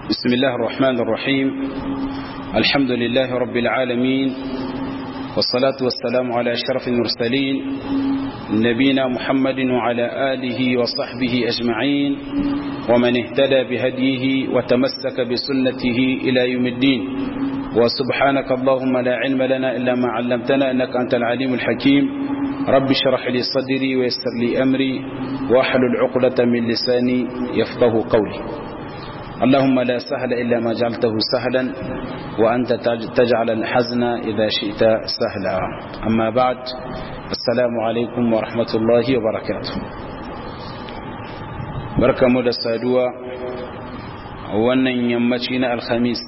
بسم الله الرحمن الرحيم الحمد لله رب العالمين والصلاة والسلام على أشرف المرسلين نبينا محمد وعلى آله وصحبه أجمعين ومن اهتدى بهديه وتمسك بسنته إلى يوم الدين وسبحانك اللهم لا علم لنا إلا ما علمتنا إنك أنت العليم الحكيم رب اشرح لي صدري ويسر لي أمري واحلل عقدة من لساني يفقه قولي اللهم لا سهل إلا ما جعلته سهلا وأنت تجعل الحزن إذا شئت سهلا أما بعد السلام عليكم ورحمة الله وبركاته بركة مدى السادوة وانا يمتين الخميس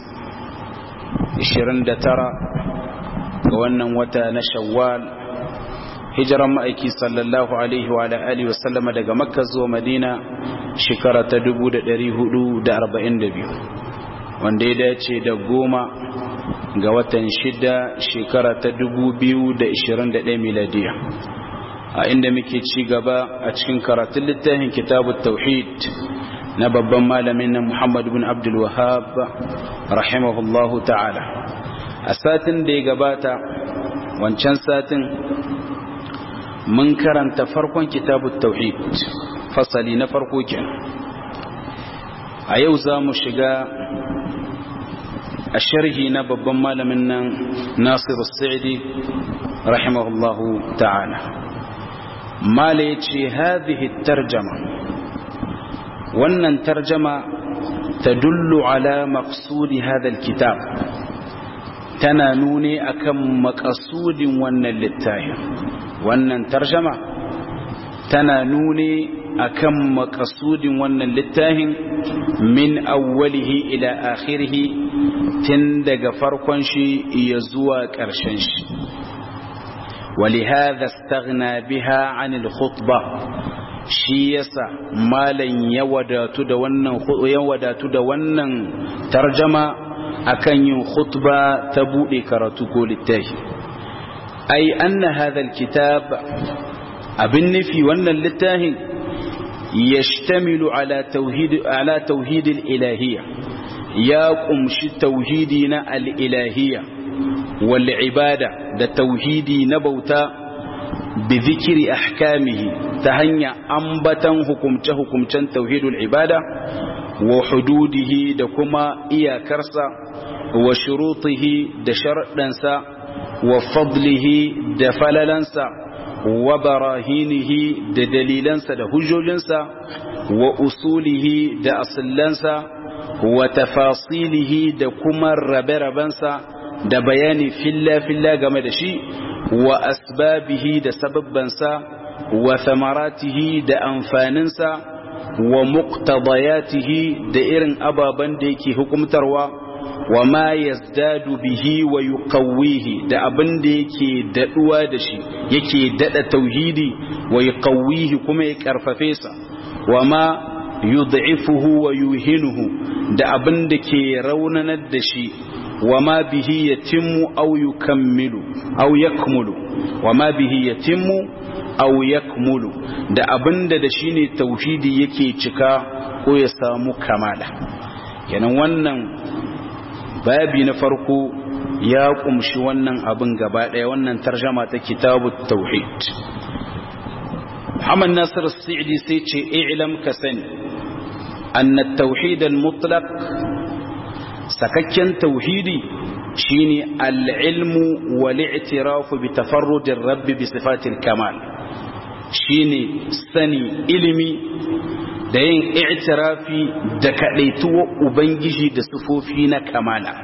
29 ga wannan wata na shawwal hijiran ma'aiki sallallahu alaihi wa alihi wa sallama daga makka zuwa madina shekara ta 1442 wanda ya dace da goma ga watan shida shekara ta 2021 miladiya a inda muke ci gaba a cikin karatun littafin kitabut tauhid na babban malamin na Muhammad bin Abdul Wahhab rahimahullahu ta'ala a satin da ya gabata wancan satin mun karanta farkon kitabut tauhid fasali na farko kenan a yau za mu shiga a sharhi na babban malamin nan Nasir Sa'idi rahimahullahu ta'ala mala yace hadhihi tarjama wannan tarjama tadullu ala maqsudi hadha alkitab tana nune akan maqasudin wannan littafin wannan tarjama tana nune akan maqasudin wannan littafin min awwalihi ila akhirih tun daga farkon shi ya zuwa ƙarshen shi ولهذا استغنى بها عن الخطبة shi yasa malan ya wadatu da wannan ya wadatu da wannan tarjama akan yin khutba ta bude karatu ko littafi ai anna hadha alkitab abin nufi wannan littafin yashtamilu ala tauhid ala tauhid alilahiyya ya kumshi tauhidi na alilahiyya wal ibada da tauhidi na bauta بذكر أحكامه تهنيا أنبتا حكمت حكمتا توحيد العبادة وحدوده دكما إيا كرسا وشروطه دشرطنسا وفضله دفللنسا وبراهينه ددليلنسا دهجولنسا وأصوله دأصلنسا وتفاصيله دكما ربربنسا da bayani filla-filla game da shi wa asbabihi da sababbansa wa samaratihi da amfaninsa wa muqtadayatihi da irin ababen da yake hukumtarwa wa ma yazdadu bihi wa yuqawwihi da abin da yake daduwa da shi yake dada tauhidi wa yuqawwihi kuma ya karfafe sa wa ma yud'ifuhu wa yuhinuhu da abin da ke raunanar da shi وما به يتم أو يكمل أو يكمل وما به يتم أو يكمل da abinda da shine tauhidi yake cika ko ya samu kamala kenan wannan babi na farko ya kumshi wannan abin gaba daya wannan tarjama ta kitabut tauhid Muhammad Nasir As-Sa'di sai ce i'lam ka sani anna at-tauhid al-mutlaq sakakken tauhidi shine al-ilmu wal i'tirafu bi tafarrudir rabb bi sifatil kamal shine sani ilimi da yin i'tirafi da kadaituwa ubangiji da sifofi na kamala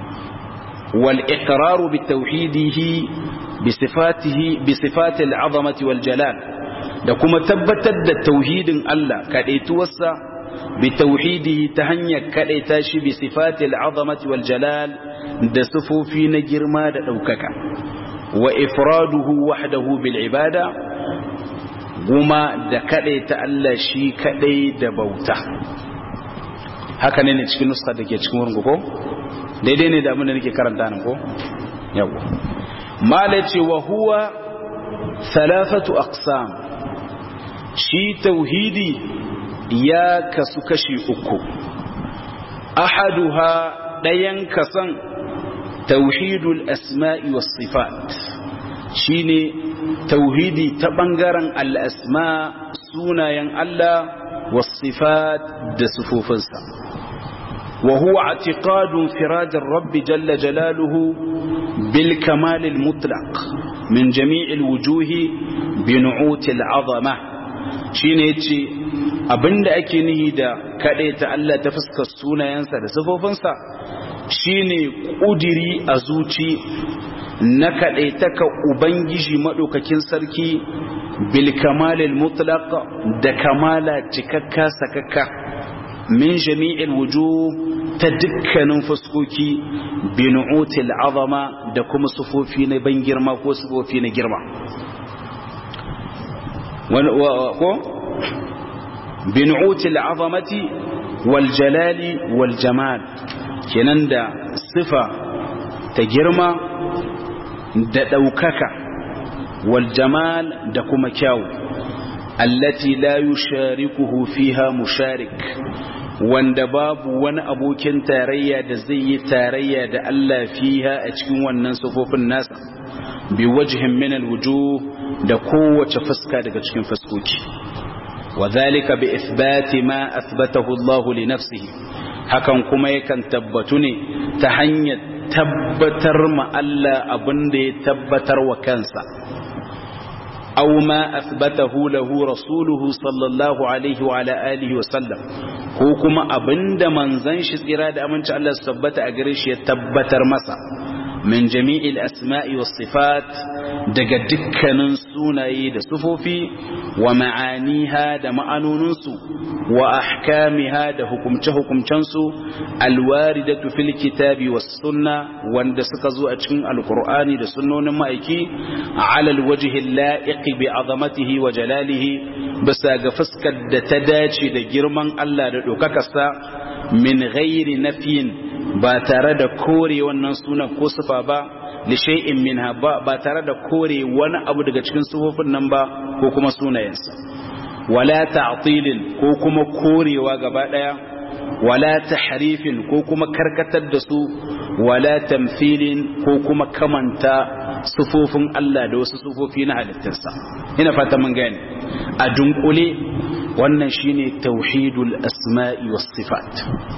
wal iqraru bi tauhidihi bi sifatihi bi sifatil azamati wal jalal da kuma tabbatar da tauhidin Allah kadaituwarsa بتوحيده تهنيا كديتا شي بصفات العظمه والجلال ده صفوفي نجرما ده دوكاكا وافراده وحده بالعباده وما ده كديتا الله شي كدي ده بauta haka ne ne cikin nuska da ke cikin wurin ko daidai ne da abin da nake karanta nan ko yawa mala ce wa huwa thalathatu aqsam shi tauhidi ya kasu kashi uku ahaduha ɗayan kasan tauhidul asma'i was sifat shine tauhidi ta ɓangaren al'asma sunayen Allah was sifat da sufofinsa وهو اعتقاد انفراد الرب جل جلاله بالكمال المطلق من جميع الوجوه بنعوت العظمة shine yace abinda ake nihi da ta Allah ta fuskar sunayensa da sifofinsa shine kudiri a zuci na ka ubangiji madaukakin sarki bil kamalil mutlaq da kamala cikakka sakakka min jami'il wujuh ta dukkanin fuskoki binu'util azama da kuma sufofi na ban girma ko sufofi na girma ko binu'util azamati wal jalali wal jamal kenan da sifa ta girma da ɗaukaka wal jamal da kuma kyau allati la yusharikuhu fiha musharik wanda babu wani abokin tarayya da zai yi tarayya da Allah fiha a cikin wannan sufofin nasa bi wajhin min alwujuh da kowace fuska daga cikin fuskoki wadhalika bi ithbati ma athbatahu Allah li nafsihi hakan kuma yakan tabbatu ne ta hanyar tabbatar ma Allah abin da ya tabbatar wa kansa أو ما أثبته له رسوله صلى الله عليه وعلى آله وسلم ko kuma abinda manzon shi tsira da aminci Allah su tabbata a gare shi ya tabbatar masa min jami'il asma'i was sifat daga dukkanin sunaye da sufofi wa ma'aniha da ma'anoninsu wa ahkamiha da hukumce-hukumcensu alwaridatu fil kitabi was sunna wanda suka zo a cikin alqur'ani da sunnonin ma'aiki ala alwajhi la'iqi bi azamatihi wa jalalihi bisa ga fuskar da ta dace da girman Allah da dokakarsa min ghairi nafiyin ba tare da kore wannan sunan ko sifa ba li shay'in minha ba ba tare da kore wani abu daga cikin sufofin nan ba ko kuma sunayensa wala ta'tilin ko kuma korewa gaba daya wala tahrifin ko kuma karkatar da su wala tamthilin ko kuma kamanta sufofin Allah da wasu sufofi na halittarsa ina fata mun gane a dunkule wannan shine tauhidul asma'i was sifat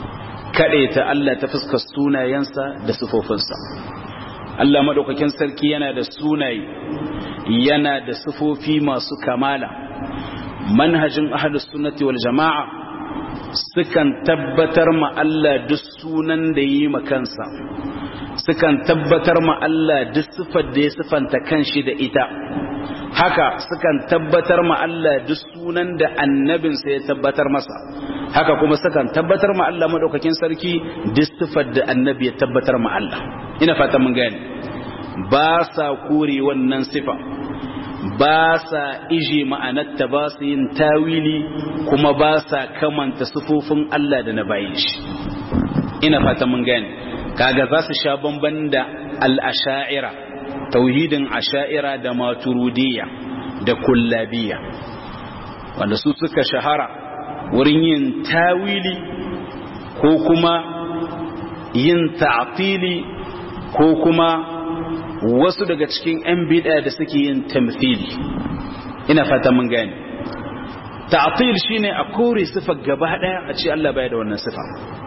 ta Allah ta fuskar sunayensa da sufofinsa Allah madaukakin sarki yana da sunaye yana da sufofi masu kamala manhajin ahlus sunnati wal jama'a sukan tabbatar ma Allah duk sunan da yi ma kansa sukan tabbatar ma Allah duk sifar da ya sifanta kanshi da ita haka sukan tabbatar ma Allah duk sunan da annabinsa ya tabbatar masa haka kuma sukan tabbatar ma Allah madaukakin sarki duk sifar da annabi ya tabbatar ma Allah ina fata mun gane ba sa kore wannan sifa ba sa ije ma'anarta ba su yin tawili kuma ba sa kamanta sifofin Allah da na bayin shi ina fata mun gane kaga za su sha bamban da al-asha'ira tauhidin asha'ira da maturidiyya da kullabiyya wanda su suka shahara wurin yin tawili ko kuma yin ta'tili ko kuma wasu daga cikin 'yan bid'a da suke yin tamthili ina fata mun gane ta'til shine a kore sifa gaba daya a ce Allah baya da wannan sifa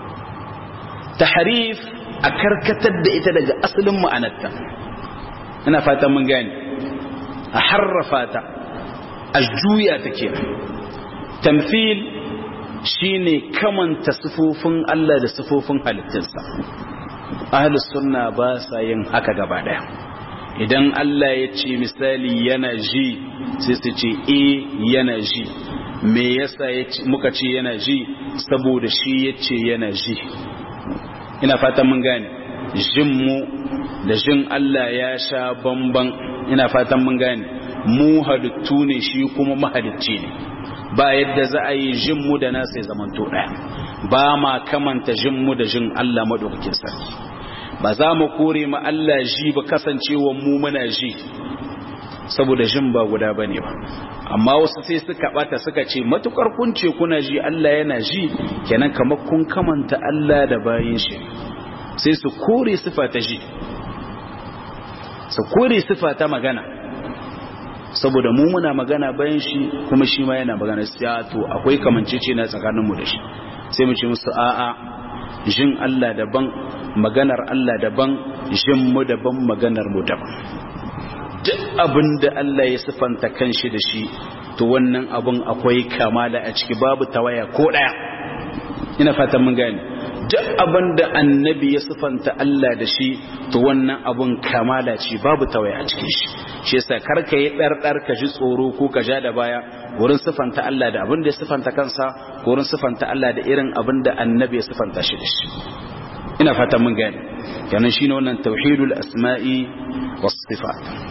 tahrif a karkatar da ita daga asalin ma'anarta ina fata mun gane a harrafa ta a juya ta ke tamthil shine kamanta sifofin Allah da sifofin halittarsa ahlus sunna ba sa yin haka gaba daya idan Allah ya ce misali yana ji sai su ce e yana ji me yasa muka ce yana ji saboda shi ya ce yana ji ina fatan mun gane jin mu da jin Allah ya sha bamban ina fatan mun gane mu halittu ne shi kuma mahalicci ne ba yadda za a yi jin mu da nasa ya zamanto daya ba ma kamanta jin mu da jin Allah madaukakin sarki ba za mu kore ma Allah ji ba kasancewa mu muna ji saboda jin ba guda bane ba amma wasu sai suka bata suka ce matukar kun ce kuna ji Allah yana ji kenan kamar kun kamanta Allah da bayin shi sai su kore sifa ta ji su kore sifa ta magana saboda mu muna magana bayan shi kuma shi ma yana magana sai to akwai kamancece na tsakanin mu da shi sai mu ce musu a'a jin Allah daban maganar Allah daban jin mu daban maganar mu daban duk abin da Allah ya sifanta kanshi da shi to wannan abun akwai kamala a ciki babu tawaya ko daya ina fatan mun gane duk abin da annabi ya sifanta Allah da shi to wannan abun kamala ce babu tawaya a cikin shi shi yasa karka yi ɗarɗar ka ji tsoro ko ka ja da baya wurin sifanta Allah da abin da ya sifanta kansa ko wurin sifanta Allah da irin abin da annabi ya sifanta shi da shi ina fatan mun gane kenan shine wannan tauhidul asma'i was sifat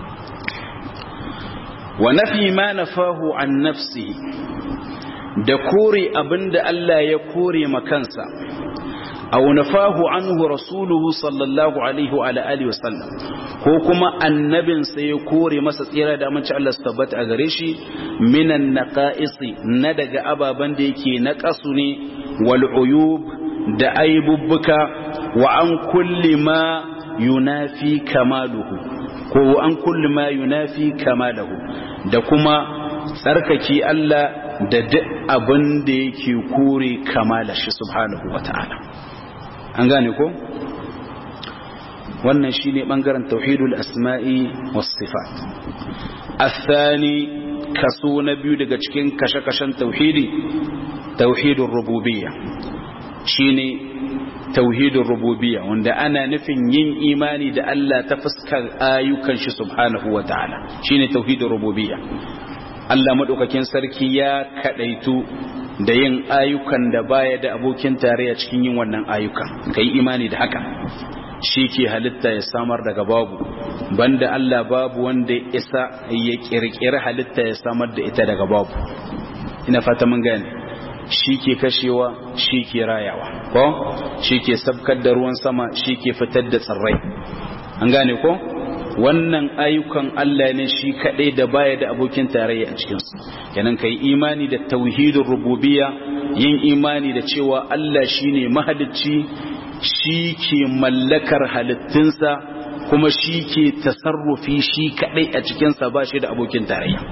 wa nafi ma nafahu an nafsi da kore abinda Allah ya kore makansa aw nafahu anhu rasuluhu sallallahu alaihi wa alihi wa sallam ko kuma annabin sa ya kore masa tsira da amince Allah su tabbata a gare shi minan naqaisi na daga ababan da yake naqasu ne wal uyub da aibubbuka wa an kulli ma yunafi kamaluhu ko an kulli ma yunafi kamalahu da kuma tsarkaki Allah da duk abin da yake kore kamala shi subhanahu wata'ala an gane ko wannan shine bangaren tauhidul asma'i was sifat athani kaso na biyu daga cikin kashe-kashen tauhidi tauhidur rububiyya shine tauhidin rububiyya wanda ana nufin yin imani da Allah ta fuskar ayyukan shi subhanahu wa ta'ala shine tauhidin rububiyya Allah madaukakin sarki ya kadaitu da yin ayyukan da baya da abokin tarayya cikin yin wannan ayyukan kai imani da haka shi ke halitta ya samar daga babu banda Allah babu wanda ya isa ya kirkiri halitta ya samar da ita daga babu ina fata mun gane shi ke kashewa shi ke rayawa ko shi ke sabkar da ruwan sama shi ke fitar da tsirrai an gane ko wannan ayyukan Allah ne shi kaɗai da baya da abokin tarayya a cikinsu kenan kai imani da tauhidin rububiyya yin imani da cewa Allah shine mahalicci shi ke mallakar halittunsa kuma shi ke tasarrufi shi kaɗai a cikinsa ba shi da abokin tarayya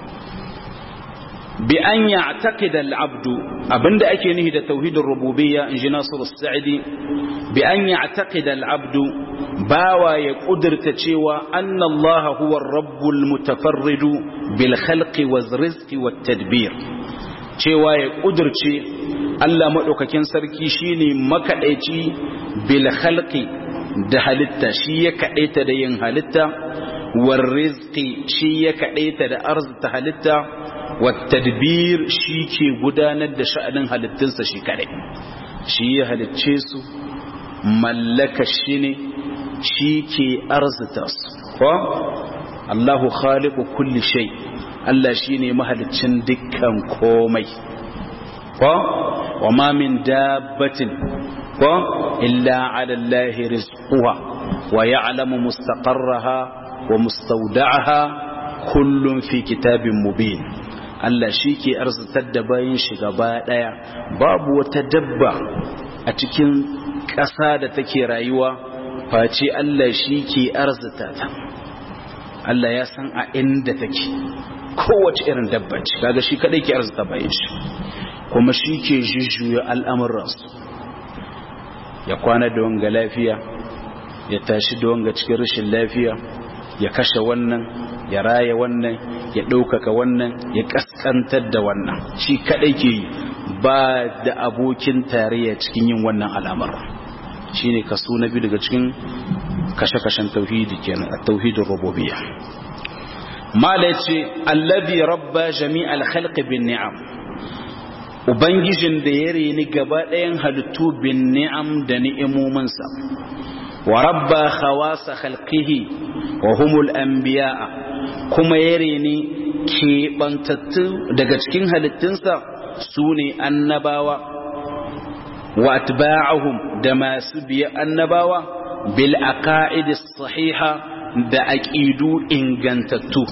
bi an ya'taqida al-'abdu abinda ake nihi da tauhidin rububiyya inji Nasir as-Sa'idi bi an ya'taqida al-'abdu bawa ya kudurta cewa anna Allah huwa ar-rabbul mutafarridu bil khalqi waz rizqi wat tadbir cewa ya kudurce Allah madaukakin sarki shine makadaici bil khalqi da halitta shi ya kadaita da yin halitta war rizqi shi ya kadaita da arzita halitta والتدبير shi ke gudanar da sha'anin halittunsa shi kare shi ya halicce su mallaka shi ne shi ke arzita su ko Allahu khaliqu kulli shay Allah shine mahaliccin dukkan komai ko wa ma min dabbatin ko illa ala Allah rizquha wa ya'lamu mustaqarraha wa mustawda'aha kullun fi kitabin mubin Allah shi ke arzitar da bayan shi gaba ɗaya babu wata dabba a cikin ƙasa da take rayuwa face Allah shi ke arzita ta Allah ya san a inda take kowace irin dabba ce kaga shi kadai ke arzita bayan shi kuma shi ke jujjuya al'amuransu ya kwana da wanga lafiya ya tashi da wanga cikin rashin lafiya ya kashe wannan ya raya wannan ya ɗaukaka wannan ya ƙasƙantar da wannan shi kaɗai ke yi ba da abokin tarayya cikin yin wannan al'amar shi ne kaso na biyu daga cikin kashe-kashen tauhidi kenan a tauhidin rububiyya mala ya ce allazi rabba jami'al khalqi bin ni'am ubangijin da ya reni gaba ɗayan halittu bin ni'am da ni'imominsa wa rabba khawasa khalqihi wa humul anbiya'a kuma ya reni keɓantattu daga cikin halittunsa su ne annabawa wa atba'ahum da masu biya annabawa bil aqaidis sahiha da aqidu ingantattu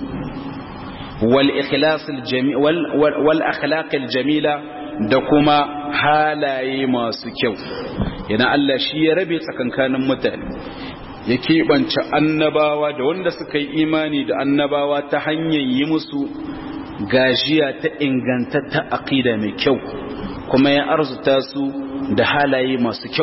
wal ikhlas al jami wal akhlaq al jamila da kuma halaye masu kyau yana Allah shi ya rabe tsakankanin mutane ya keɓance annabawa da wanda suka yi imani da annabawa ta hanyar yi musu gajiya ta ingantatta aqida mai kyau kuma ya arzuta su da halaye masu kyau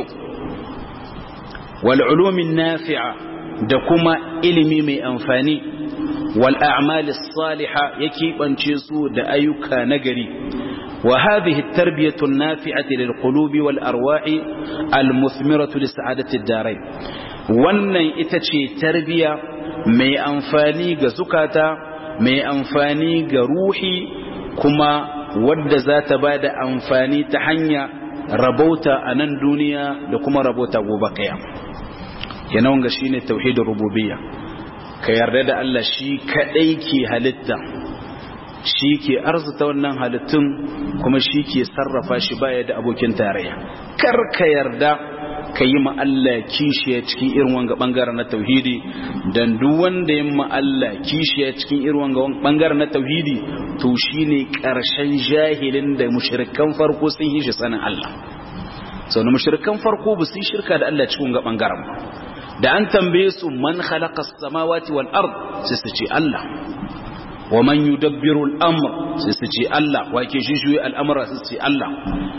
wal ulumin nafi'a da kuma ilimi mai amfani wal a'mal salihah ya keɓance su da ayyuka nagari وهذه التربية النافعة للقلوب والأرواح المثمرة لسعادة الدارين wannan ita ce tarbiya mai amfani ga zukata mai amfani ga ruhi kuma wadda za ta ba da amfani ta hanya rabauta a nan duniya da kuma rabauta gobe kaya yana wanga shi ne tauhidin rububiyya ka yarda da Allah shi kaɗai ke halitta shi ke arzuta wannan halittun kuma shi ke sarrafa shi baya da abokin tarayya kar ka yarda ka yi Allah kishiya cikin irin wanga bangaren na tauhidi dan duk wanda ya Allah kishiya cikin irin wanga bangaren na tauhidi to shine karshen jahilin da mushrikan farko sun yi shi sanin Allah sau na mushrikan farko ba su yi shirka da Allah cikin wanga bangaren ba da an tambaye su man khalaqa as-samawati wal ard sai su ce Allah wa man yudabbiru al-amr sai su ce Allah wa ke shishuyi al'amura sai su ce Allah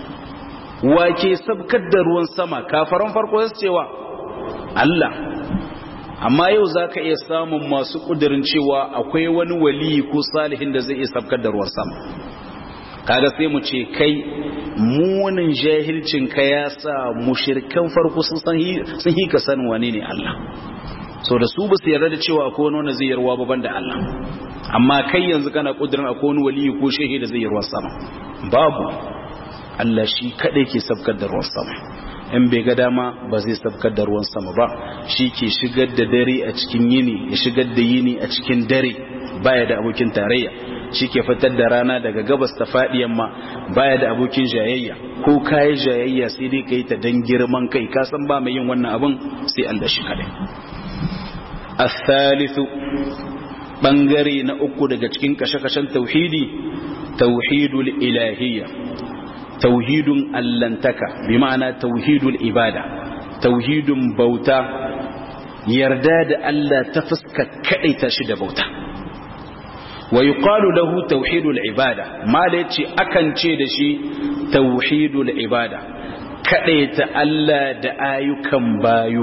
wa ke sabkar da ruwan sama kafaran farko su cewa Allah amma yau za ka iya samun masu ƙudurin cewa akwai wani waliyi ko salihin da zai iya sabkar da ruwan sama kaga sai mu ce kai munin jahilcin ka ya sa mushirkan farko sun sun yi ka sanin wane ne Allah so da su ba su yarda da cewa akwai wani wanda zai yarwa baban da Allah amma kai yanzu kana ƙudurin akwai wani waliyi ko shehi da zai yarwa sama babu Allah shi kadai ke sabkar da ruwan sama in bai ga dama ba zai sabkar da ruwan sama ba shi ke shigar da dare a cikin yini ya shigar da yini a cikin dare baya da abokin tarayya shi ke fitar da rana daga gabas ta faɗi yamma baya da abokin jayayya ko kayi jayayya sai dai ka yi ta dan girman kai ka san ba mai yin wannan abin sai Allah shi kadai الثالث bangare na uku daga cikin kashe-kashen tauhidi tauhidul ilahiyya tauhidun allantaka bi ma'ana tauhidul ibada tauhidun bauta yarda da Allah ta fuska kadaita shi da bauta wa yuqalu lahu tauhidul ibada mala yace akan ce da shi tauhidul ibada kadaita Allah da ayyukan bayu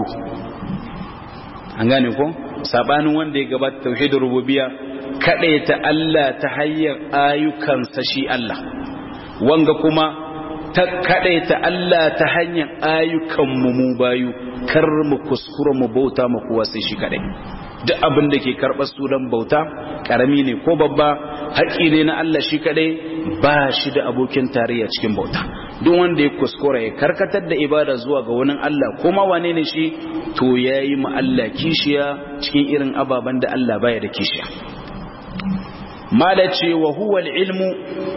an gane ko sabanin wanda ya gabata tauhidul rububiyya kadaita Allah ta hanyar ayyukansa shi Allah wanga kuma ta kadaita Allah ta hanyar ayyukan mu mu bayu kar mu kuskura mu bauta mu kuwa sai shi kadai duk abin da ke karɓar sunan bauta karami ne ko babba haƙi ne na Allah shi kadai ba shi da abokin tarayya cikin bauta duk wanda ya kuskura ya karkatar da ibada zuwa ga wani Allah kuma wane ne shi to yayi mu Allah kishiya cikin irin ababen da Allah baya da kishiya malace wa huwa al-ilmu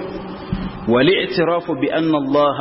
والاعتراف بأن الله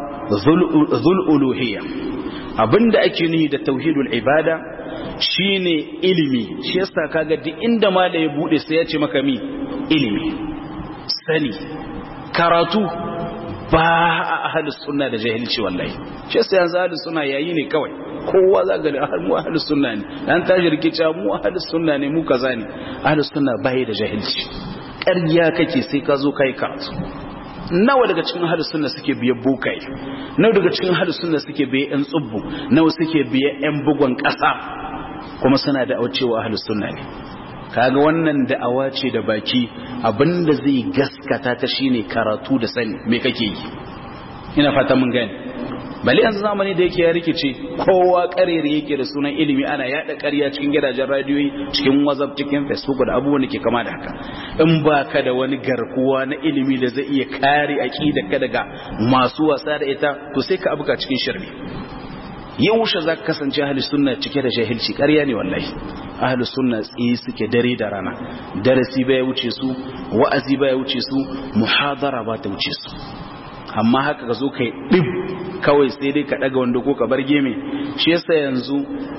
ذو الألوهية abinda ake nihi da tauhidul ibada shine ilimi shi yasa kaga duk inda mala ya bude sai ya ce maka mi ilimi sani karatu ba a ahlus sunna da jahilci wallahi shi yasa yanzu ahlus sunna yayi ne kawai kowa za ga mu ahlus sunna ne dan tashi rikica mu ahlus sunna ne mu kaza ne ahlus sunna bai da jahilci ƙarya kake sai ka zo kai karatu nawa daga cikin ahlus sunna suke biye bukai nawa daga cikin ahlus sunna suke biye yan tsubbu nawa suke biye yan bugon ƙasa kuma suna da aucewa ahlus sunna ne kaga wannan da'awa ce da baki abinda zai gaskata ta shine karatu da sani me kake yi ina fata mun gani bali yanzu zamani da yake ya rikice kowa karere yake da sunan ilimi ana yada ƙarya cikin gidajen radiyoyi cikin whatsapp cikin facebook da abubuwan da ke kama da haka in ba ka da wani garkuwa na ilimi da zai iya kare aqida ka daga masu wasa da ita to sai ka abuka cikin shirme yaushe za ka kasance ahli sunna cike da jahilci ƙarya ne wallahi ahli sunna tsaye suke dare da rana darasi baya wuce su wa'azi baya wuce su muhadara ba ta wuce su amma haka ka zo kai ɗib kawai sai dai ka ɗaga wanda ko ka bar geme shi yasa yanzu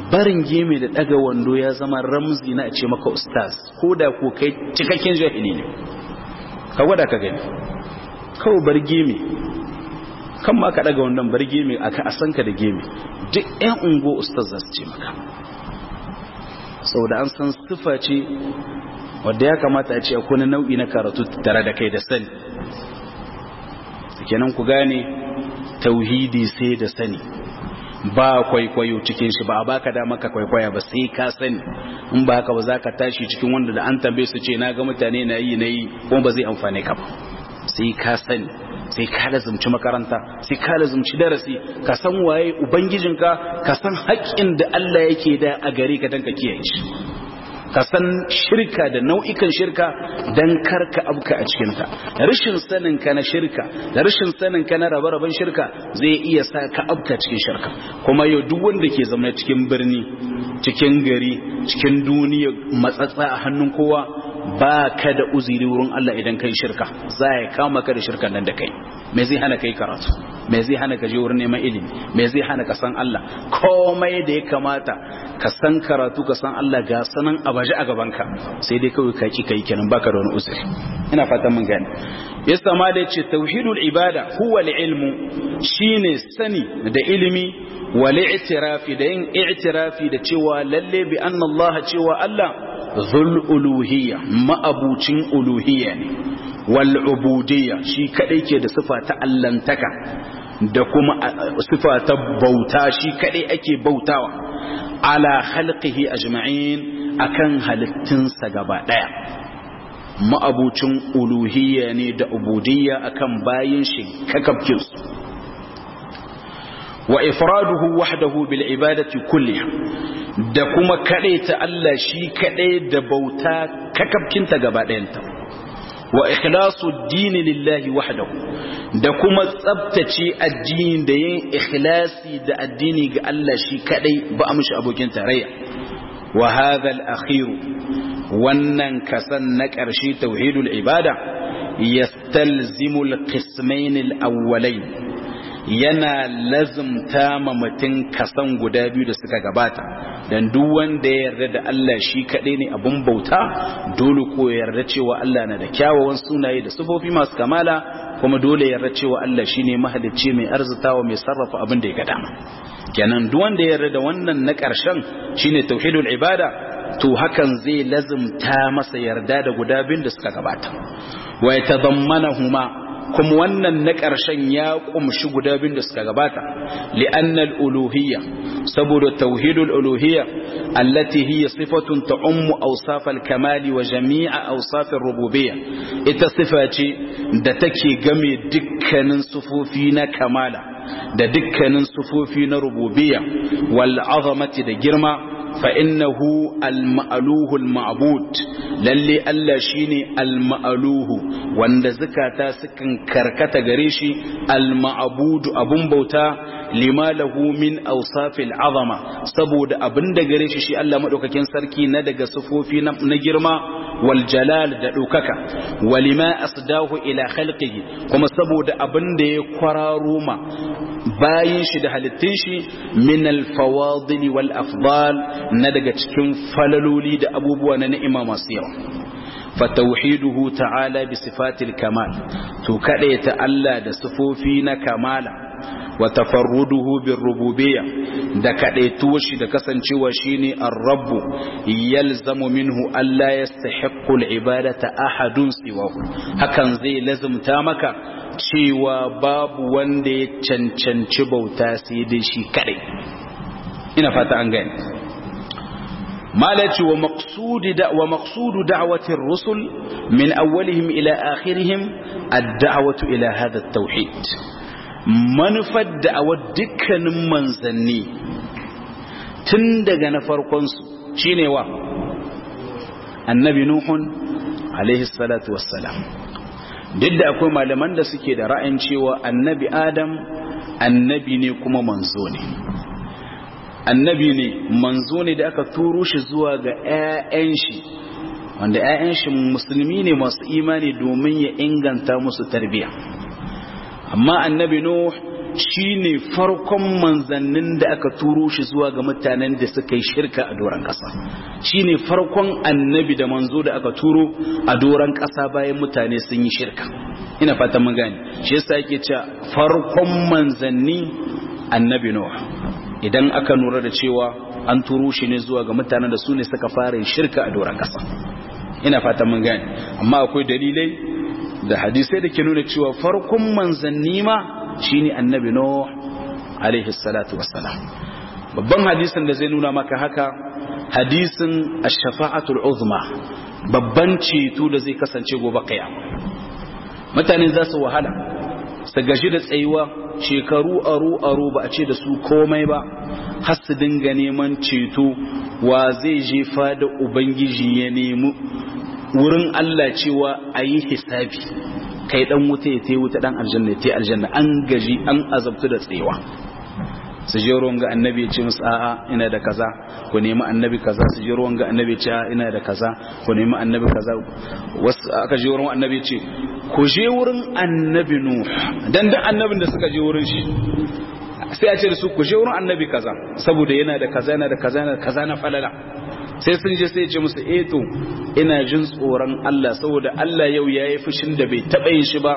barin geme da daga wando ya zama ramzi na a ce maka ustaz ko da ko kai cikakken jahili ne ka gwada ka gani kawai bar geme kan ma ka daga wandon bar geme aka asanka da geme duk yan ungo ustaz za su ce maka saboda an san sifa ce wadda ya kamata a ce akwai nau'i na karatu tare da kai da sani kenan ku gane tauhidi sai da sani ba kwaikwayo cikin shi ba a baka da maka kwaikwaya ba sai ka sani in ba haka ba za ka tashi cikin wanda da an tambaye su ce na ga mutane na yi na yi kuma ba zai amfane ka ba sai ka sani sai ka lazumci makaranta sai ka lazumci darasi ka san waye ubangijinka ka san haƙƙin da Allah yake da a gare ka dan ka kiyaye shi ka san shirka da nau'ikan shirka dan karka abka a cikinta rashin sanin ka na shirka da rashin sanin ka na rabe-raben shirka zai iya sa ka abka cikin shirka kuma yau duk wanda ke zama cikin birni cikin gari cikin duniya matsatsa a hannun kowa ba ka da uziri wurin Allah idan kai shirka za ya kama ka da shirkan nan da kai me zai hana kai karatu me zai hana ka je wurin neman ilimi me zai hana ka san Allah komai da ya kamata ka san karatu ka san Allah ga sanan abaji a gabanka sai dai kawai ka ki kai kenan baka da wani uzuri ina fatan mun gane yasa ma da yace tauhidul ibada huwa ilmu shine sani da ilimi wal i'tirafi da yin i'tirafi da cewa lalle bi anna Allah cewa Allah zul uluhiyya ma'abucin uluhiyya ne wal ubudiyya shi kadai ke da sifa ta allantaka da kuma sifa ta bauta shi kadai ake bautawa ala khalqihi ajma'in akan halittunsa gaba daya ma'abucin uluhiyya ne da ubudiyya akan bayin shi kakabkin su wa ifraduhu wahdahu bil ibadati kulliha da kuma ta Allah shi kadai da bauta kakabkinta gaba ɗayanta wa ikhlasu dini lillahi wahdahu da kuma tsabtace addini da yin ikhlasi da addini ga Allah shi kadai ba a mishi abokin tarayya wa hadha al-akhir wannan kasan na ƙarshe tauhidul ibada yastalzimu al-qismayn al-awwalayn yana lazumta ma mutum kasan guda biyu da suka gabata dan duk wanda ya yarda da Allah shi kaɗai ne abun bauta dole ko ya yarda cewa Allah na da kyawawan sunaye da sifofi masu kamala kuma dole ya yarda cewa Allah shine mahalicci mai arzitawa mai sarrafa abin da ya ga dama kenan duk wanda ya yarda da wannan na ƙarshen shine tauhidul ibada to hakan zai lazumta masa yarda da guda biyun da suka gabata wa yatadammanahuma kuma wannan na ƙarshen ya ƙumshi guda biyun da suka gabata li'annal uluhiyya saboda tauhidul uluhiyya allati hiya sifatun ta'ummu awsafal kamali wa jami'a awsafir rububiyya ita sifa ce da take game dukkanin sufofi na kamala da dukkanin sufofi na rububiyya wal azamati da girma فإنه المألوه المعبود للي ألا شيني المألوه وان زكاة سكن كركة غريشي المعبود أبن بوتا لما له من أوصاف العظمة سبود أبن غريشي شي ألا مدوك كين سركي ندق صفوفي نجرما والجلال دعوكك ولما أصداه إلى خلقه كما سبود أبن دي قراروما باين شي دهالتين شي من الفواضل والأفضال na daga cikin falaloli da abubuwa na ni'ima masu yawa fatauhiduhu ta'ala bi sifatil kamal to ta Allah da sifofi na kamala wa tafarruduhu bir rububiyya da kadaituwar shi da kasancewa shine ar-rabb yalzamu minhu alla yastahiqqu al-ibadata ahadun siwahu hakan zai lazumta maka cewa babu wanda ya cancanci bauta sai dai shi kadai ina fata an gane مالتي ومقصود دع ومقصود دعوة الرسل من أولهم إلى آخرهم الدعوة إلى هذا التوحيد منفد دعوة دكا منزني تندق نفرقنس شيني وا النبي نوح عليه الصلاة والسلام duk da akwai malaman da suke da ra'ayin cewa annabi adam annabi ne kuma manzo ne annabi ne manzo ne da aka turo shi zuwa ga 'ya'yan shi wanda 'ya'yan shi musulmi ne masu imani domin ya inganta musu tarbiya amma annabi nuh shine farkon manzannin da aka turo shi zuwa ga mutanen da suka yi shirka a doron ƙasa shine farkon annabi da manzo da aka turo a doron ƙasa bayan mutane sun yi shirka ina fatan mun gane shi yasa yake cewa farkon manzanni annabi nuh idan aka nura da cewa an turo shi ne zuwa ga mutanen da su ne suka fara shirka a doron ƙasa ina fatan mun gane amma akwai dalilai da hadisai da ke nuna cewa farkon manzanni ma shine annabi nuh alaihi salatu wassalam babban hadisin da zai nuna maka haka hadisin ash-shafa'atul uzma babban ceto da zai kasance gobe kiyama mutane za su wahala su gaji da tsayuwa shekaru aro aro ba a ce da su komai ba har su dinga neman ceto wa zai jefa da ubangiji ya nemi wurin Allah cewa a yi hisabi kai dan wuta ya tai wuta dan aljanna ya tai aljanna an gaji an azabtu da tsayawa su je ruwan ga annabi ya ce musu a'a ina da kaza ku nemi annabi kaza su je ruwan ga annabi ya ce a'a ina da kaza ku nemi annabi kaza wasu aka je wurin annabi ya ce ku je wurin annabi nuh dan da annabin da suka je wurin shi sai a ce da su ku je wurin annabi kaza saboda yana da kaza yana da kaza yana da kaza na falala sai sun je sai ya ce musu eh to ina jin tsoron Allah saboda Allah yau yayi fushin da bai taba yin shi ba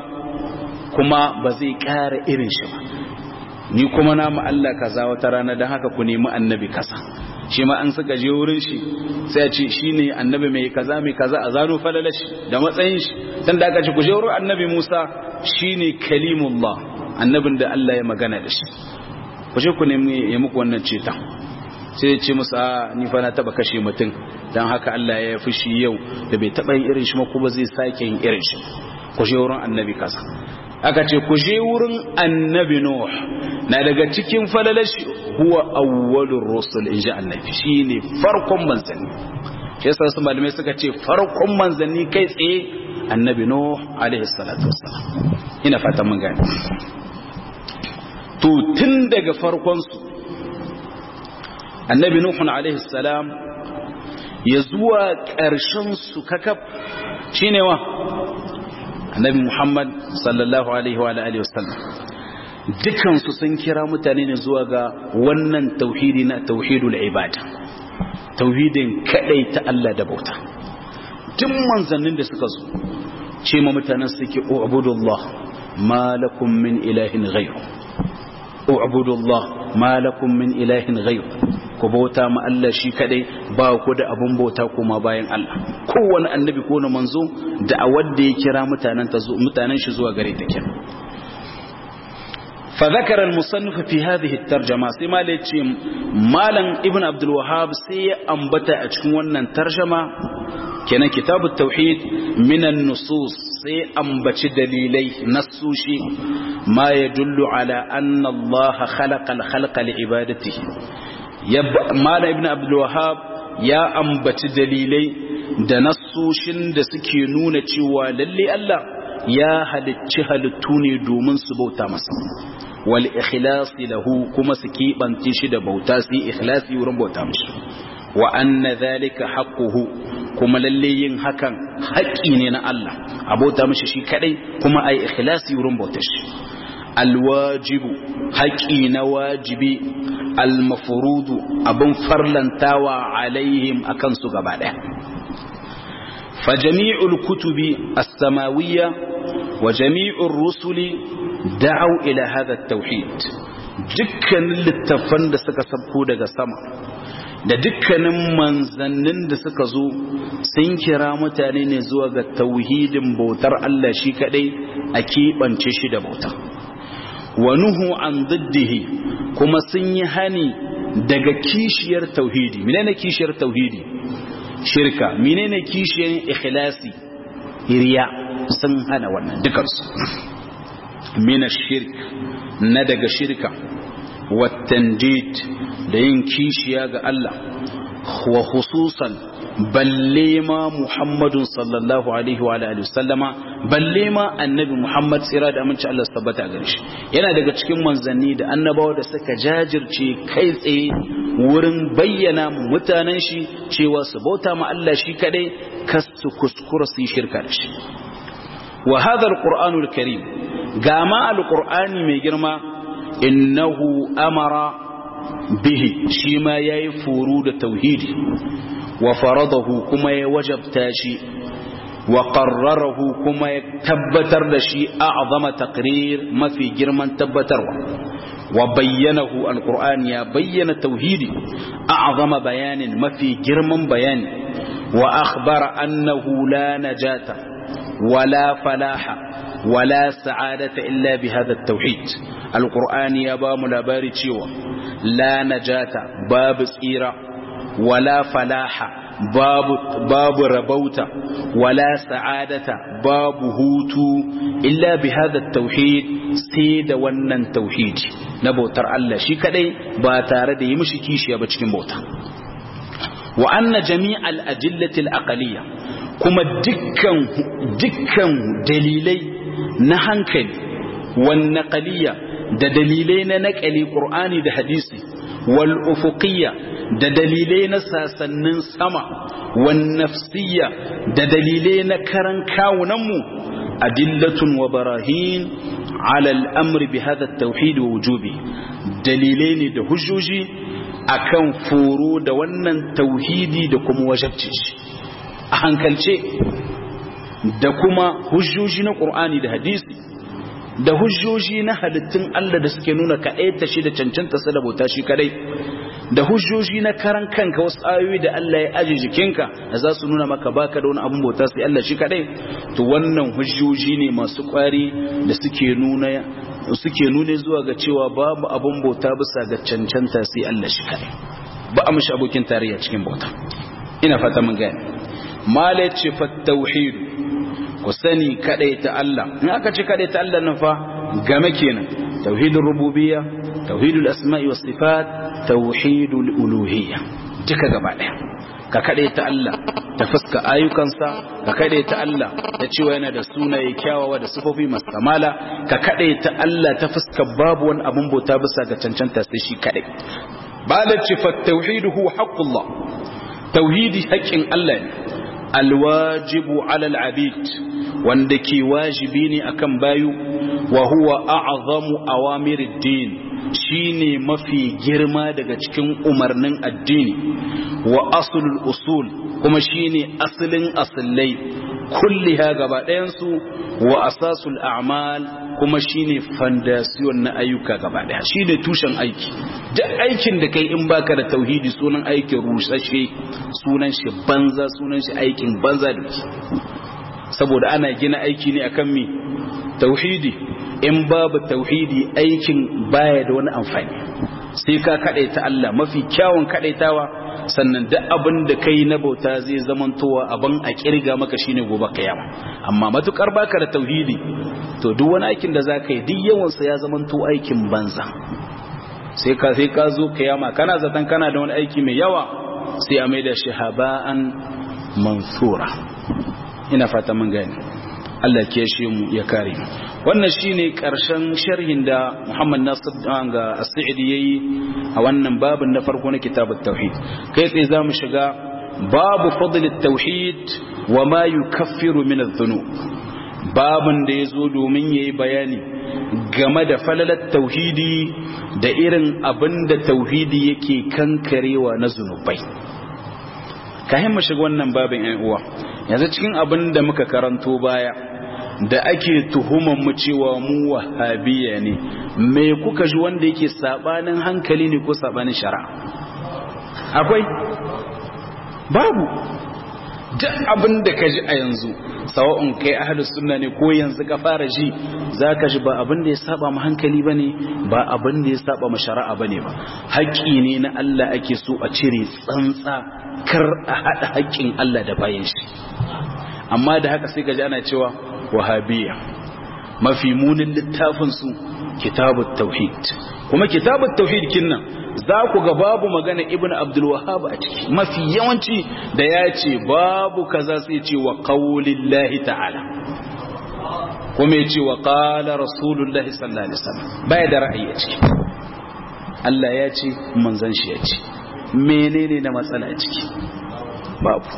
kuma ba zai ƙara irin shi ba ni kuma na mu Allah kaza wata rana dan haka ku nemi annabi kaza shi ma an suka je wurin shi sai ya ce shine annabi mai kaza mai kaza a zano falalashi da matsayin shi dan da aka ce ku je wurin annabi Musa shine kalimullah annabin da Allah ya magana da shi ku je ku nemi ya muku wannan cetan sai ya ce musu a ni fa na taba kashe mutum dan haka Allah ya fushi yau da bai taba yin irin shi ma kuma zai sake yin irin shi ku je wurin annabi kaza aka ce ku je wurin annabi nuh na daga cikin falalashi huwa awwalur rusul inji annabi shine farkon manzanni shi yasa su malamai suka ce farkon manzanni kai tsaye annabi nuh alaihi salatu wassalam ina fata mun gane to tun daga farkon su annabi nuh alaihi salam ya zuwa ƙarshen su kakaf shine wa annabi Muhammad sallallahu alaihi wa alihi wasallam dukansu sun kira mutane ne zuwa ga wannan tauhidi na tauhidul ibada tauhidin kadai ta Allah da bauta duk manzannin da suka zo ce ma mutanen suke ubudullah ma lakum min ilahin ghayr ubudullah ma lakum min ilahin ghayr ku bauta ma Allah shi kadai ba ku da abun bauta kuma bayan Allah kowane annabi ko na manzo da a wanda ya kira mutanen ta zo mutanen shi zuwa gare ta kenan fa zakara al-musannif fi hadhihi at-tarjuma sai malai ce malam ibn abdul wahhab sai ya ambata a cikin wannan tarjuma kenan kitab at-tauhid min an-nusus sai ambaci dalilai nasushi ma yadullu ala anna Allah khalaqa al-khalqa li ibadatihi mala ibn abdulwahab ya ambaci dalilai da nassoshin da suke nuna cewa lalle Allah ya halicci halittu ne domin su bauta masa wal ikhlasi lahu kuma su keɓance shi da bauta su yi ikhlasi wurin bauta mashi wa anna zalika haqquhu kuma lalle yin hakan haƙƙi ne na Allah a bauta mashi shi kadai kuma ai ikhlasi wurin bautar shi alwajibu haƙi na wajibi almafurudu abin farlantawa alaihim a kansu gaba ɗaya fa jami'ul kutubi as-samawiyya wa jami'ur rusuli da'au ila hadha at-tauhid dukkanin littafan da suka sabko daga sama da dukkanin manzannin da suka zo sun kira mutane ne zuwa ga tauhidin bautar Allah shi kadai a keɓance shi da bauta wa nuhu an diddihi kuma sun yi hani daga kishiyar tauhidi menene kishiyar tauhidi shirka menene kishiyar ikhlasi riya sun hana wannan dukansu min shirk na daga shirka wa tandid da yin kishiya ga Allah wa khususan balle ma Muhammadun sallallahu alaihi wa alihi wasallama balle ma annabi Muhammad tsira da aminci Allah tabbata gare shi yana daga cikin manzanni da annabawa da suka jajirce kai tsaye wurin bayyana mutanen shi cewa su bauta ma Allah shi kadai kas su kuskura su yi shirka da shi wa hadha alqur'anul karim ga ma alqur'ani mai girma innahu amara bihi shi ma yayi furu da tauhidi wa faradahu kuma ya wajabta shi wa qarrarahu kuma ya tabbatar da shi a'zama taqrir mafi girman tabbatarwa wa bayyanahu alquran ya bayyana tauhidi a'zama bayanin mafi girman bayani wa akhbara annahu la najata wala falaha wala sa'adata illa bi hadha at-tauhid alquran ya ba mu labari cewa la najata babu tsira wala falaha babu babu rabauta wala sa'adata babu hutu illa bi hadha tauhid sai da wannan tauhidi na bautar Allah shi kadai ba tare da yi mishi kishiya ba cikin bauta wa anna jami'al ajillati al-aqliyya kuma dukkan dukkan dalilai na hankali wan naqliyya da dalilai na naqali qur'ani da hadisi wal ufuqiyya da dalilai na sasannin sama wan nafsiyya da dalilai na karan kawunanmu adillatun wa barahin ala al'amri bi hada tauhid wa wujubi dalilai ne da hujjoji akan foro da wannan tauhidi da kuma wajabci shi a hankalce da kuma hujjoji na qur'ani da hadisi da hujjoji na halittun Allah da suke nuna kaɗai ta shi da cancanta sa da bauta shi kadai da hujjoji na karan kanka wasu ayoyi da Allah ya aje jikinka da za su nuna maka baka da wani abun bauta sai Allah shi kadai to wannan hujjoji ne masu kwari da suke nuna suke nune zuwa ga cewa babu abun bauta bisa ga cancanta sai Allah shi kadai ba a mishi abokin tarayya cikin bauta ina fata mun gane mala ce fa tauhid ku sani kadai ta Allah in aka ce kadai ta Allah nan fa game kenan tauhidur rububiyya tauhidul asma'i was sifat tauhidul uluhiyya duka gaba daya ka kade ta Allah ta fuska ayyukansa ka kade ta Allah da cewa yana da sunaye kyawawa da sifofi masu kamala ka kade ta Allah ta fuska babu wani abun bauta bisa ga cancanta sai shi kade balaci fa tauhiduhu haqqullah tauhidi haƙƙin Allah ne alwajibu ala al'abid wanda ke wajibi ne akan bayu wa huwa a'zamu awamirid din shine mafi girma daga cikin umarnin addini wa aslul usul kuma shine asalin asallai kulliha gaba ɗayansu wa asasul a'mal kuma shine fandasiyon na ayyuka gaba ɗaya shine tushen aiki duk aikin da kai in baka da tauhidi sunan aikin rusashe sunan shi banza sunan shi aikin banza da saboda ana gina aiki ne akan mi tauhidi in babu tauhidi aikin baya da wani amfani sai ka kadaita Allah mafi kyawun kadaitawa sannan duk abin da kai na bauta zai zamantowa abin a kirga maka shine gobe kiyama amma matukar baka da tauhidi to duk wani aikin da zaka yi duk yawan sa ya zamanto aikin banza sai ka sai ka zo kiyama kana zaton kana da wani aiki mai yawa sai a maida shi haba'an mansura ina fata mun gani Allah ke shi mu ya kare wannan shine karshen sharhin da Muhammad Nasir ga As-Sa'idi yayi a wannan babin na farko na kitabut tauhid kai tsaye zamu shiga babu fadl at-tauhid wa ma yukaffiru min adh-dhunub babin da yazo domin yayi bayani game da falalat tauhidi da irin abinda tauhidi yake kankarewa na zunubai kayan mu shiga wannan babin ƴan uwa yanzu cikin abin da muka karanto baya da ake tuhuman mu cewa mu wahabiya ne me kuka ji wanda yake sabanin hankali ne ko sabanin shari'a akwai babu duk abin da ka ji a yanzu sawa'un kai ahlus sunna ne ko yanzu ka fara ji zaka ji ba abin da ya saba mu hankali bane ba abin da ya saba mu shari'a bane ba haƙƙi ne na Allah ake so a cire tsantsa kar a hada haƙƙin Allah da bayan shi amma da haka sai ka ji ana cewa wahabiyya mafi munin littafin su kitabut tauhid kuma kitabut tauhid kinnan za ku ga babu magana ibn abdul wahhab a ciki mafi yawanci da ya ce babu kaza sai ce wa qaulillahi ta'ala kuma ya ce wa qala rasulullahi sallallahu alaihi wasallam baya da ra'ayi a ciki Allah ya ce manzon shi ya ce menene na matsala a ciki babu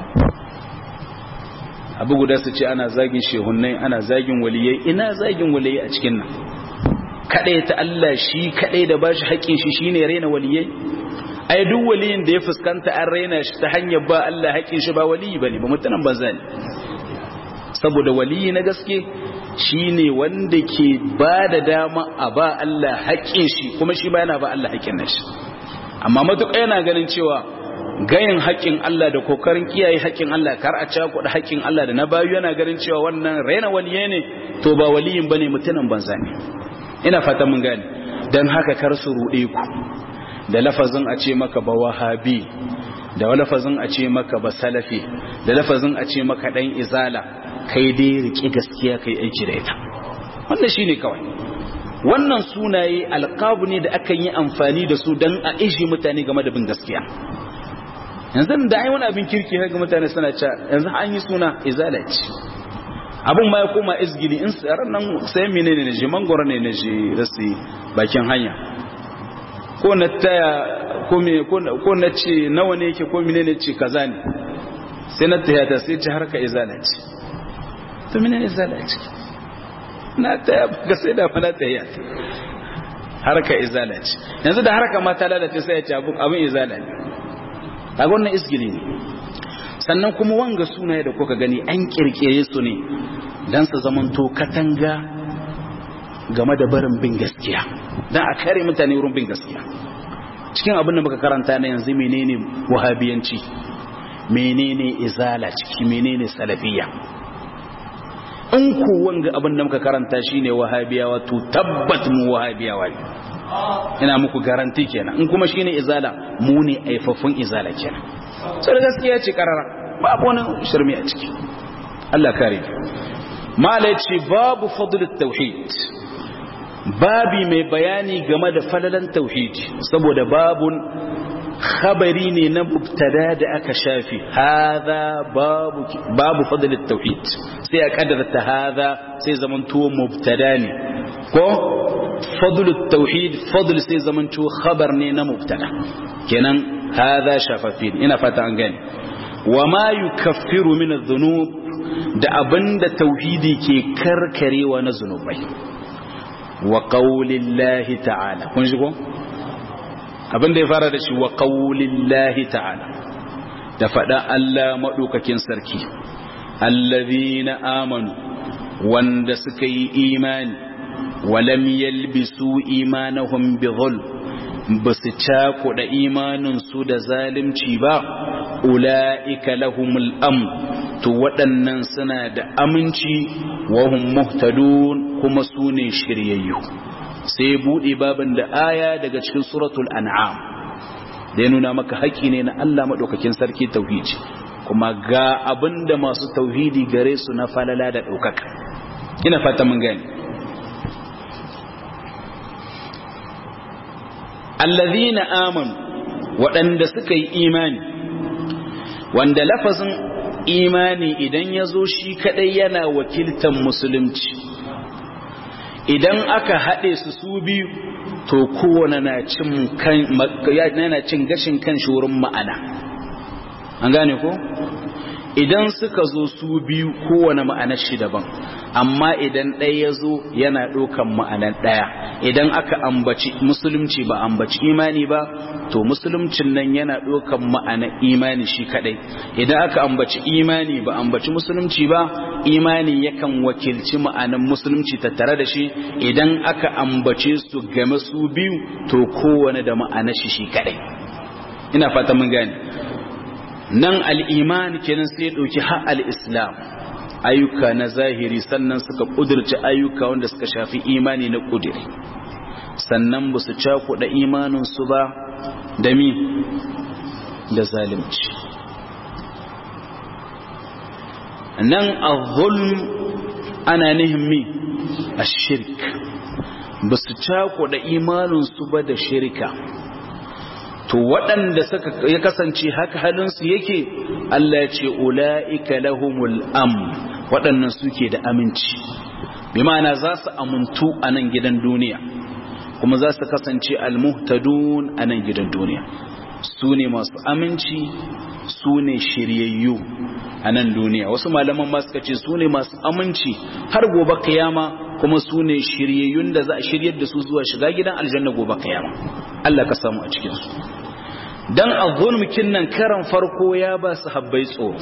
abu guda su ce ana zagin shehunnai ana zagin waliyai ina zagin waliyai a cikin nan kadai ta Allah shi kadai da bashi haƙin shi shine raina waliyai ai duk waliyin da ya fuskanta an raina shi ta hanyar ba Allah haƙin shi ba waliyi bane ba mutanen banza ne saboda waliyi na gaske shine wanda ke ba da dama a ba Allah haƙin shi kuma shi ba yana ba Allah haƙin nashi amma matuƙa yana ganin cewa gayin haƙƙin Allah da kokarin kiyaye haƙƙin Allah kar a cakuɗa haƙƙin Allah da na bayu yana ganin cewa wannan raina waliye ne to ba waliyin bane mutumin banza ne ina fatan mun gane dan haka kar su ruɗe ku da lafazin a ce maka ba wahabi da lafazin a ce maka ba salafi da lafazin a ce maka dan izala kai dai rike gaskiya kai aiki da ita wannan shine kawai wannan sunaye alqabu ne da akan yi amfani da su dan a ishi mutane game da bin gaskiya yanzu da ai wani abin kirki ga mutane suna cewa yanzu an yi suna izala ce abin ma ya koma izgili in tsaron nan sai menene ne je mangoro ne ne je rasi bakin hanya ko na taya ko me ko na ce nawa ne yake ko menene ce kaza ne sai na taya ta sai ce harka izala ce to menene izala ce na taya ga sai da fara taya harka izala ce yanzu da harka ma ta lalace sai ya ce abin izala ne kaga wannan isgili ne sannan kuma wanga sunaye da kuka gani an kirkire su ne dan su zamanto katanga game da barin bin gaskiya dan a kare mutane wurin bin gaskiya cikin abin da muka karanta na yanzu menene wahabiyanci menene izala ciki menene salafiyya in ku wanga abin da muka karanta shine wahabiyawa to tabbat mu wahabiyawa ne ina muku garanti kenan in kuma shine izala mu ne aifafun izala kenan sai gaskiya ce karara babu wani shirme a ciki Allah kare mala ce babu fadlut tauhid babi mai bayani game da falalan tauhid saboda babun khabari ne na mubtada da aka shafi hadha babu babu fadlut tauhid sai a kaddarta hadha sai zamanto mubtada ne ko فضل التوحيد فضل سي زمانتو خبر ne na mubtada kenan hadha shafafin ina fata an gane wama yukaffiru min adh-dhunub da abinda tauhidi ke karkarewa na zunubai wa qaulillahi ta'ala kun ji ko abinda ya fara da shi wa qaulillahi ta'ala da fada Allah madaukakin sarki allazina amanu wanda suka yi imani ولم يلبسوا إيمانهم بظلم بس تاكد إيمان سود ظالم تيبا أولئك لهم الأمر تودن سنة دا أمنتي وهم مهتدون هم سوني شرييو سيبو إبابا دا آية دا cikin suratul an'am da ya nuna maka haƙƙi ne na Allah maɗaukakin sarki tauhidi kuma ga abinda masu tauhidi gare su na falala da ɗaukaka ina fata mun gani allazina amanu waɗanda suka yi imani wanda lafazin imani idan ya zo shi kaɗai yana wakiltan musulunci idan aka haɗe su su biyu to kowane na cin gashin kan wurin ma'ana an gane ko idan suka zo su biyu kowane ma'anar shi daban amma idan ɗaya ya zo yana ɗaukan ma'anar ɗaya idan aka ambaci musulunci ba ambaci imani ba to musuluncin nan yana ɗaukan ma'anar imani shi kaɗai idan aka ambaci imani ba ambaci musulunci ba imani yakan wakilci ma'anar musulunci tattare da shi idan aka ambace su game su biyu to kowane da ma'anar shi shi kaɗai ina fata mun gane nan al'iman kenan sai ɗauki har al'islam ayyuka na zahiri sannan suka ƙudurci ayyuka wanda suka shafi imani na ƙudiri sannan ba su cakuɗa imaninsu ba da mi da zalimci nan a zulm ana nihin mi a shirk ba su cakuɗa imaninsu ba da shirka to waɗanda suka ya kasance haka halinsu yake Allah ya ce ula'ika lahumul am waɗannan suke da aminci bi ma'ana za su amuntu a nan gidan duniya kuma za su kasance almuhtadun a nan gidan duniya su ne masu aminci su ne shiryayyu a nan duniya wasu malaman ma suka ce su ne masu aminci har gobe kiyama kuma su ne shiryayyun da za a shiryar da su zuwa shiga gidan aljanna gobe kiyama Allah ka samu a cikin su dan azzulmukin nan karan farko ya ba su habbai tsoro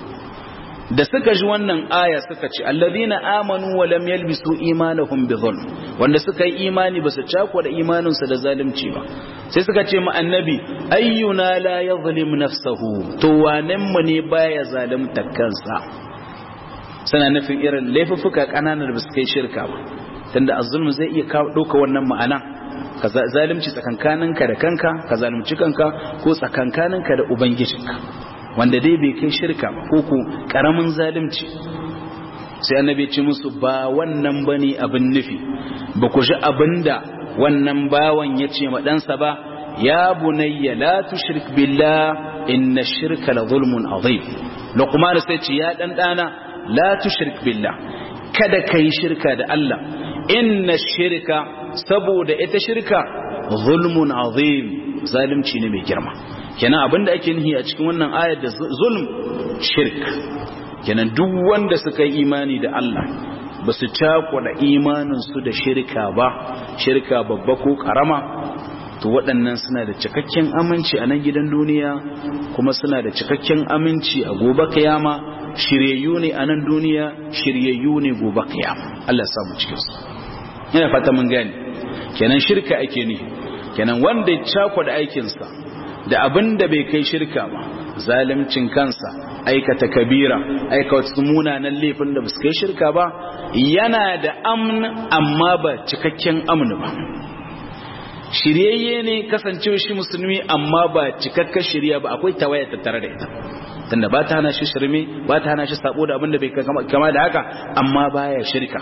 da suka ji wannan aya suka ce allazina amanu wa lam yalbisu imanahum bi zulm wanda suka yi imani ba su cako da imanin su da zalunci ba sai suka ce mu annabi ayyuna la yadhlim nafsahu to wanen mu ne baya zalunta kansa suna nufin irin laifuffuka kananan da ba su kai shirka ba tunda azzulmu zai iya dauka wannan ma'ana ka zalunci tsakankaninka da kanka ka zalunci kanka ko tsakankaninka da ubangijinka wanda dai bai kai shirka ba ko ko karamin zalunci sai annabi ce musu ba wannan bane abin nufi ba ku ji abinda wannan bawan ya ce ma ɗansa ba ya bunayya la tushrik billah inna shirka la zulmun azim luqman sai ce ya dan dana la tushrik billah kada kai shirka da Allah inna shirka saboda ita shirka zulmun azim zalunci ne mai girma kenan abinda ake nihi a cikin wannan ayar da zulm shirk kenan duk wanda suka yi imani da Allah ba su cakwada imaninsu da shirka ba shirka babba ko karama to waɗannan suna da cikakken aminci a nan gidan duniya kuma suna da cikakken aminci a gobe kiyama shiryayyu ne a nan duniya shiryayyu ne gobe kiyama Allah ya samu cikin su ina fata mun gane kenan shirka ake ne kenan wanda ya cakwada aikinsa da abin da bai kai shirka ba zalimcin kansa aikata kabira aikata munanan laifin da basu kai shirka ba yana da amn amma ba cikakken amn ba shiryayye ne kasancewa shi musulmi amma ba cikakken shirya ba akwai tawaya tattare da ita tunda ba ta hana shi shirme ba ta hana shi sabo da abin da bai kama da haka amma baya shirka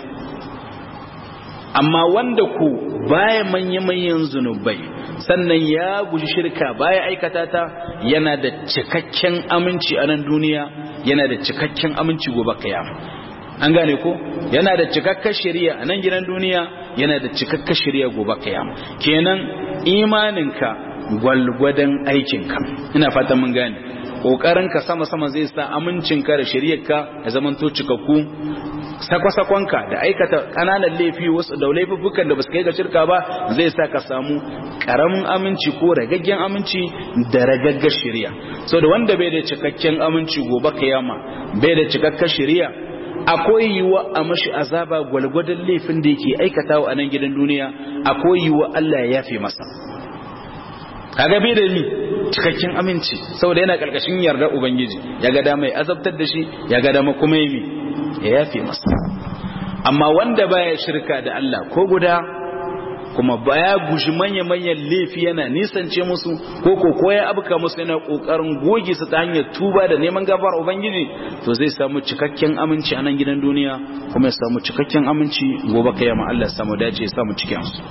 amma wanda ku baya manya-manyan zunubai sannan ya guji shirka baya aikata ta yana da cikakken aminci a nan duniya yana da cikakken aminci gobe kiyama an gane ko yana da cikakken shari'a a nan gidan duniya yana da cikakken shari'a gobe kiyama kenan imaninka gwalgwadon aikinka ina fatan mun gane ƙoƙarinka sama-sama zai sa amincinka da shari'arka ya zamanto cikakku sakwa-sakonka da aikata ƙananan laifi wasu da laifuffukan da ba su kai ga shirka ba zai sa ka samu ƙaramin aminci ko ragaggen aminci da ragaggar shari'a so da wanda bai da cikakken aminci gobe kiyama bai da cikakken shari'a akwai yiwuwa a mashi azaba gwalgwadon laifin da yake aikatawa a nan gidan duniya akwai yiwuwa Allah ya yafe masa kaga bai da ni cikakken aminci saboda yana karkashin yarda ubangiji ya ga dama ya azabtar da shi ya ga dama kuma yi ya yafe masa amma wanda baya shirka da Allah ko guda kuma baya guji manya-manyan laifi yana nisance musu ko ko ko ya abuka musu yana kokarin goge su ta hanyar tuba da neman gafar ubangiji to zai samu cikakken aminci a nan gidan duniya kuma ya samu cikakken aminci gobe kiyama Allah ya samu dace ya samu cikin su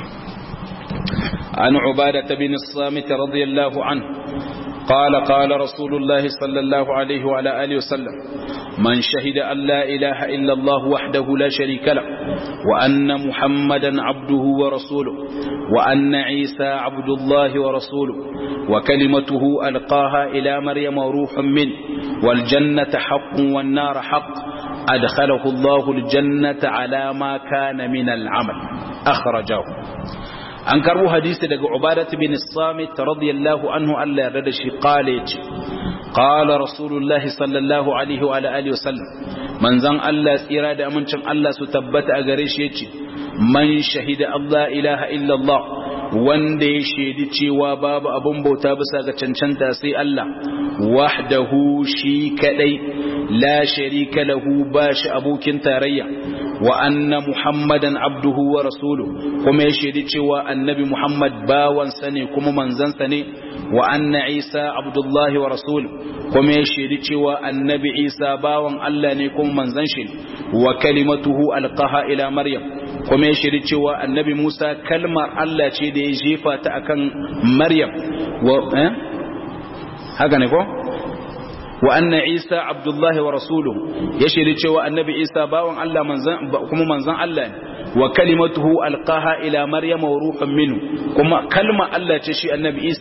عن عبادة بن الصامت رضي الله عنه قال قال رسول الله صلى الله عليه وعلى آله وسلم من شهد أن لا إله إلا الله وحده لا شريك له وأن محمدا عبده ورسوله وأن عيسى عبد الله ورسوله وكلمته ألقاها إلى مريم وروح منه والجنة حق والنار حق أدخله الله الجنة على ما كان من العمل أخرجه an karbo hadisi daga ubadat bin samit radiyallahu anhu Allah ya rada shi qala yace qala rasulullah sallallahu alaihi wa alihi wasallam manzon Allah tsira da amincin Allah su tabbata a gare shi yace man shahida Allah ilaha illa Allah wanda ya shaidi cewa babu abun bauta bisa ga cancanta sai Allah wahdahu shi kadai la sharika lahu ba shi abokin tarayya wa anna muhammadan abduhu wa rasuluhu kuma ya shaidi cewa annabi muhammad bawansa ne kuma manzansa ne wa anna isa abdullahi wa rasuluhu kuma ya shaidi cewa annabi isa bawan Allah ne kuma manzan shi wa kalimatuhu alqaha ila maryam kuma ya shaidi cewa annabi musa kalmar Allah ce da ya jefa ta akan maryam wa eh haka ne ko wa anna isa abdullahi wa rasuluhu ya shaidi cewa annabi isa bawan Allah manzan kuma manzan Allah ne wa kalimatuhu alqaha ila maryama wa ruhun minhu kuma kalma Allah ce shi annabi isa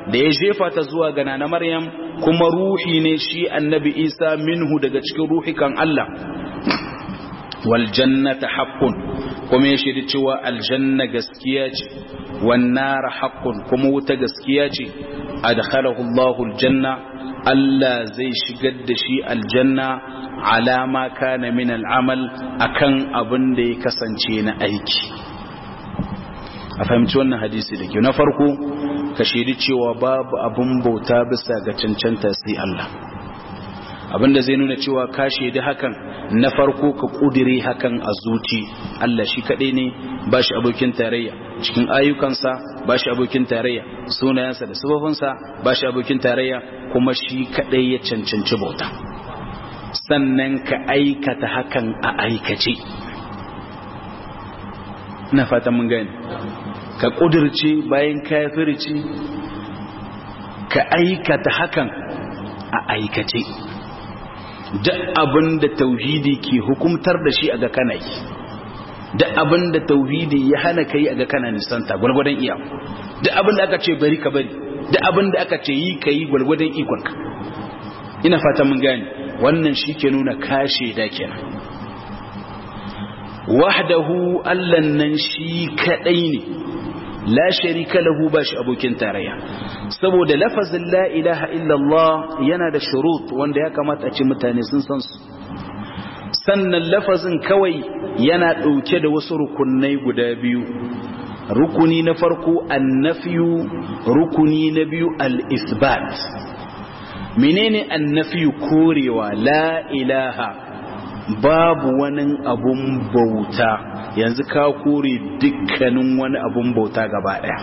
da ya jefa ta zuwa ga nana maryam kuma ruhi ne shi annabi isa minhu daga cikin ruhikan Allah wal jannata haqqun kuma ya shiri cewa aljanna gaskiya ce wan nar haqqun kuma wuta gaskiya ce adkhalahu Allahu aljanna Allah zai shigar da shi aljanna alama kana min al'amal akan abin da ya kasance na aiki a fahimci wannan hadisi da ke na farko ka shaidi cewa babu abin bauta bisa ga cancanta sai Allah abinda zai nuna cewa ka shaidi hakan na farko ka kudire hakan a zuci Allah shi kaɗai ne ba shi abokin tarayya cikin ayyukansa ba shi abokin tarayya sunayensa da sifofinsa ba shi abokin tarayya kuma shi kaɗai ya cancanci bauta sannan ka aikata hakan a aikace na fatan mun gani ka kudirce bayan kafirci ka aikata hakan a aikace duk abin da tauhidi ke hukumtar da shi a ga kana yi duk abin da tauhidi ya hana ka yi a ga kana nisanta gwargwadon iya duk abin da aka ce bari ka bari duk abin da aka ce yi ka yi gwargwadon ikonka ina fata mun gani wannan shi ke nuna kashe da kenan wahdahu allan nan shi kadai ne la sharika lahu ba shi abokin tarayya saboda lafazin la ilaha illallah yana da shurut wanda ya kamata a ce mutane sun san su sannan lafazin kawai yana ɗauke da wasu rukunai guda biyu rukuni na farko annafiyu rukuni na biyu al-isbat menene annafiyu korewa la ilaha babu wani abun bauta yanzu ka kore dukkanin wani abun bauta gaba daya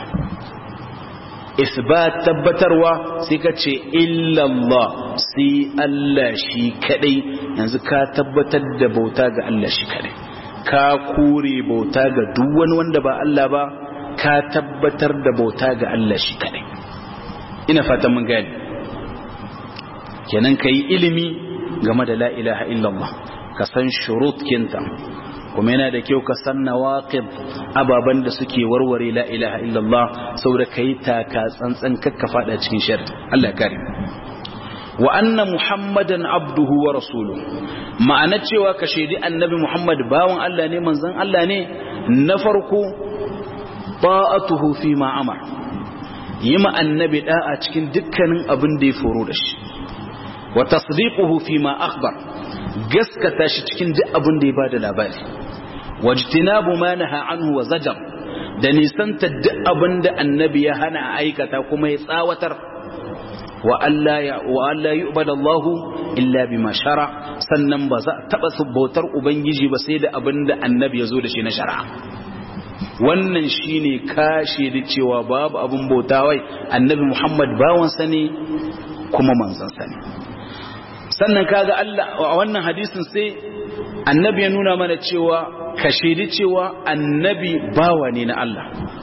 isbat tabbatarwa sai ka ce illallah sai Allah shi kadai yanzu ka tabbatar da bauta ga Allah shi kadai ka kore bauta ga duk wani wanda ba Allah ba ka tabbatar da bauta ga Allah shi kadai ina fatan mun gani kenan kai ilimi game da la ilaha illallah ka san shurutkinta kuma yana da kyau ka san nawaqid ababan da suke warware la ilaha illallah saboda kai taka tsantsan kakka fada cikin shar Allah kare wa anna muhammadan abduhu wa rasuluhu ma'ana cewa ka shaidi annabi muhammad bawan Allah ne manzon Allah ne na farko ta'atuhu fi ma amar yi ma annabi da'a cikin dukkanin abin da ya foro da shi wa tasdiquhu fi ma akhbar gaskata shi cikin duk abin da ya bada labari wajtinabu ma naha anhu wa zajar da nisanta duk abin da annabi ya hana a aikata kuma ya tsawatar wa Allah ya wa Allah yu'badu Allah illa bima shara sannan ba za taba bautar ubangiji ba sai da abin da annabi ya zo da shi na shari'a wannan shine kashe da cewa babu abin bauta wai annabi Muhammad bawansa ne kuma manzansa ne sannan kaga Allah a wannan hadisin sai annabi ya nuna mana cewa ka shaidi cewa annabi bawa ne na Allah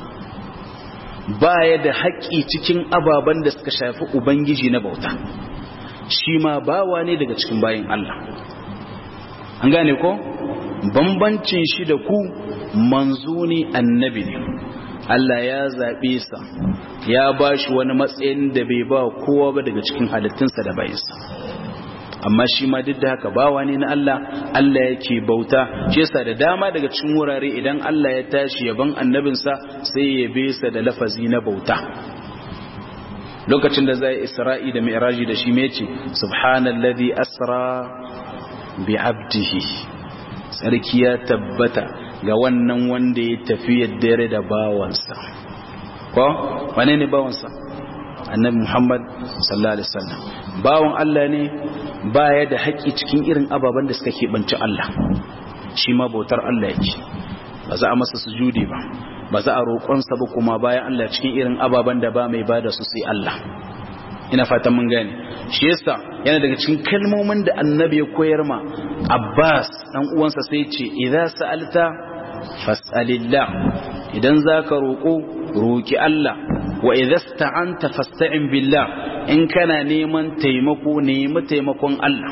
baya da haƙƙi cikin ababen da suka shafi ubangiji na bauta shi ma bawa ne daga cikin bayin Allah an gane ko bambancin shi da ku manzo ne annabi ne Allah ya zaɓe sa ya ba shi wani matsayin da bai ba kowa ba daga cikin halittunsa da bayinsa amma shi ma duk da haka bawa ne na Allah Allah yake bauta shi yasa da dama daga cikin wurare idan Allah ya tashi yaban annabinsa sai ya besa da lafazi na bauta lokacin da zai isra'i da mi'raji da shi mece subhanallazi asra bi abdihi sarki ya tabbata ga wannan wanda ya tafi dare da bawansa ko wane ne bawansa annabi Muhammad sallallahu alaihi wasallam bawon Allah ne baya da haƙi cikin irin ababen da suka keɓanci Allah shi ma bautar Allah yake ba za a masa sujudi ba ba za a roƙonsa ba kuma bayan Allah cikin irin ababen da ba mai bada su sai Allah ina fatan mun gane shi yasa yana daga cikin kalmomin da annabi ya koyar ma Abbas dan uwansa sai ce idza sa'alta fas'alillah idan zaka roƙo roki Allah wa idza sta'anta fasta'in billah in kana neman taimako nemi taimakon Allah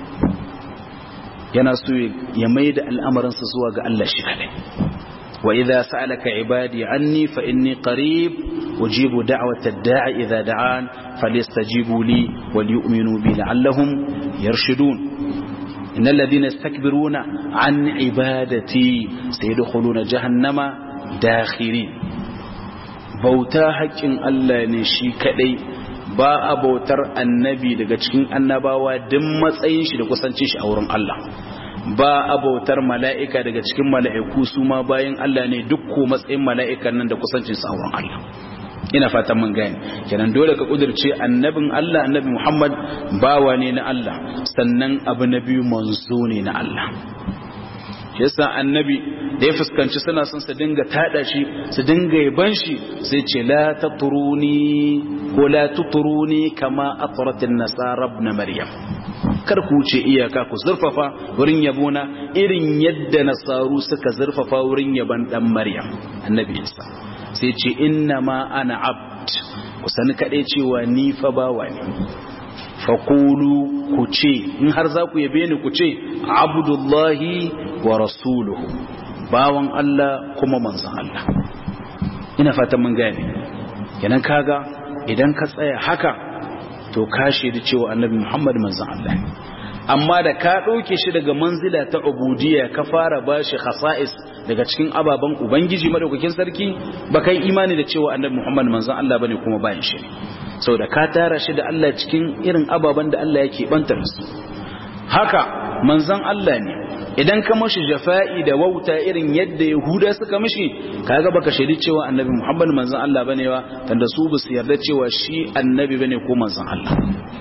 yana so ya maida al'amarinsa zuwa ga Allah shi kadai wa idza sa'alaka ibadi anni fa inni qarib ujibu da'wata da'i idza da'an falyastajibu li wal yu'minu bi la'allahum yarshudun innal ladhina yastakbiruna an ibadati sayadkhuluna jahannama dakhirin bauta haƙƙin Allah ne shi kadai ba a bautar annabi daga cikin annabawa duk matsayin shi da kusancin shi a wurin Allah ba a bautar mala'ika daga cikin mala'iku su ma bayan Allah ne duk ko matsayin mala'ikan nan da kusancin su a wurin Allah ina fatan mun gane kenan dole ka kudirce annabin Allah annabi Muhammad bawa ne na Allah sannan abu na biyu manzo ne na Allah yasa annabi da ya fuskanci suna son su dinga tada shi su dinga yaban shi sai ce la tatruni ko la tutruni kama atratin nasara ibn maryam kar ku wuce iyaka ku zurfafa wurin yabona irin yadda nasaru suka zurfafa wurin yaban dan maryam annabi isa sai ce inna ma ana abd ku sani kaɗai cewa ni fa bawa ne faƙulu ku ce in har za ku yabe ni ku ce abdullahi wa rasuluhu bawan Allah kuma manzan Allah ina fatan mun gane kenan kaga idan ka tsaya haka to ka shaidi cewa annabi Muhammad manzan Allah amma da ka ɗauke shi daga manzila ta ubudiyya ka fara bashi khasa'is daga cikin ababen ubangiji madaukakin sarki ba kai imani da cewa annabi Muhammad manzan Allah bane kuma bayan shi sau da ka tara shi da Allah cikin irin ababen da Allah yake bantar su haka manzan Allah ne idan ka mashi jafa'i da wauta irin yadda yahuda suka mishi kaga baka shaidi cewa annabi Muhammad manzan Allah bane wa tanda su ba su yarda cewa shi annabi bane ko manzan Allah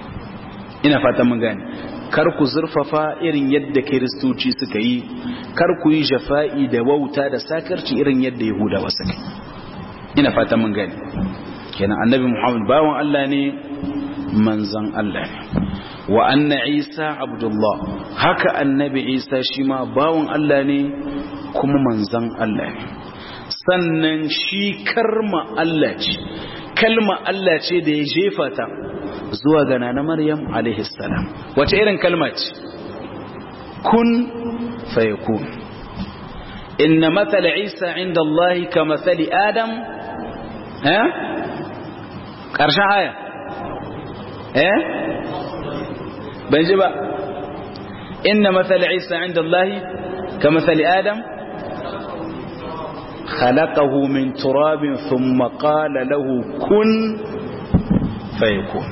ina fatan mun gane kar ku zurfafa irin yadda kiristoci suka yi kar ku yi jafa'i da wauta da sakarci irin yadda yahudawa suka yi ina fatan mun gane kenan annabi muhammad bawan Allah ne manzan Allah ne wa anna isa abdullah haka annabi isa shi ma bawan Allah ne kuma manzan Allah ne sannan shi karma Allah ce kalma Allah ce da ya jefa ta zuwa ga nana maryam alaihi salam wace irin kalma ce kun fayakun inna mathala isa inda Allah ka mathali adam eh ƙarshen aya eh ban ji ba inna mathal isa inda Allah ka mathali adam خلقه من تراب ثم قال له كن فيكون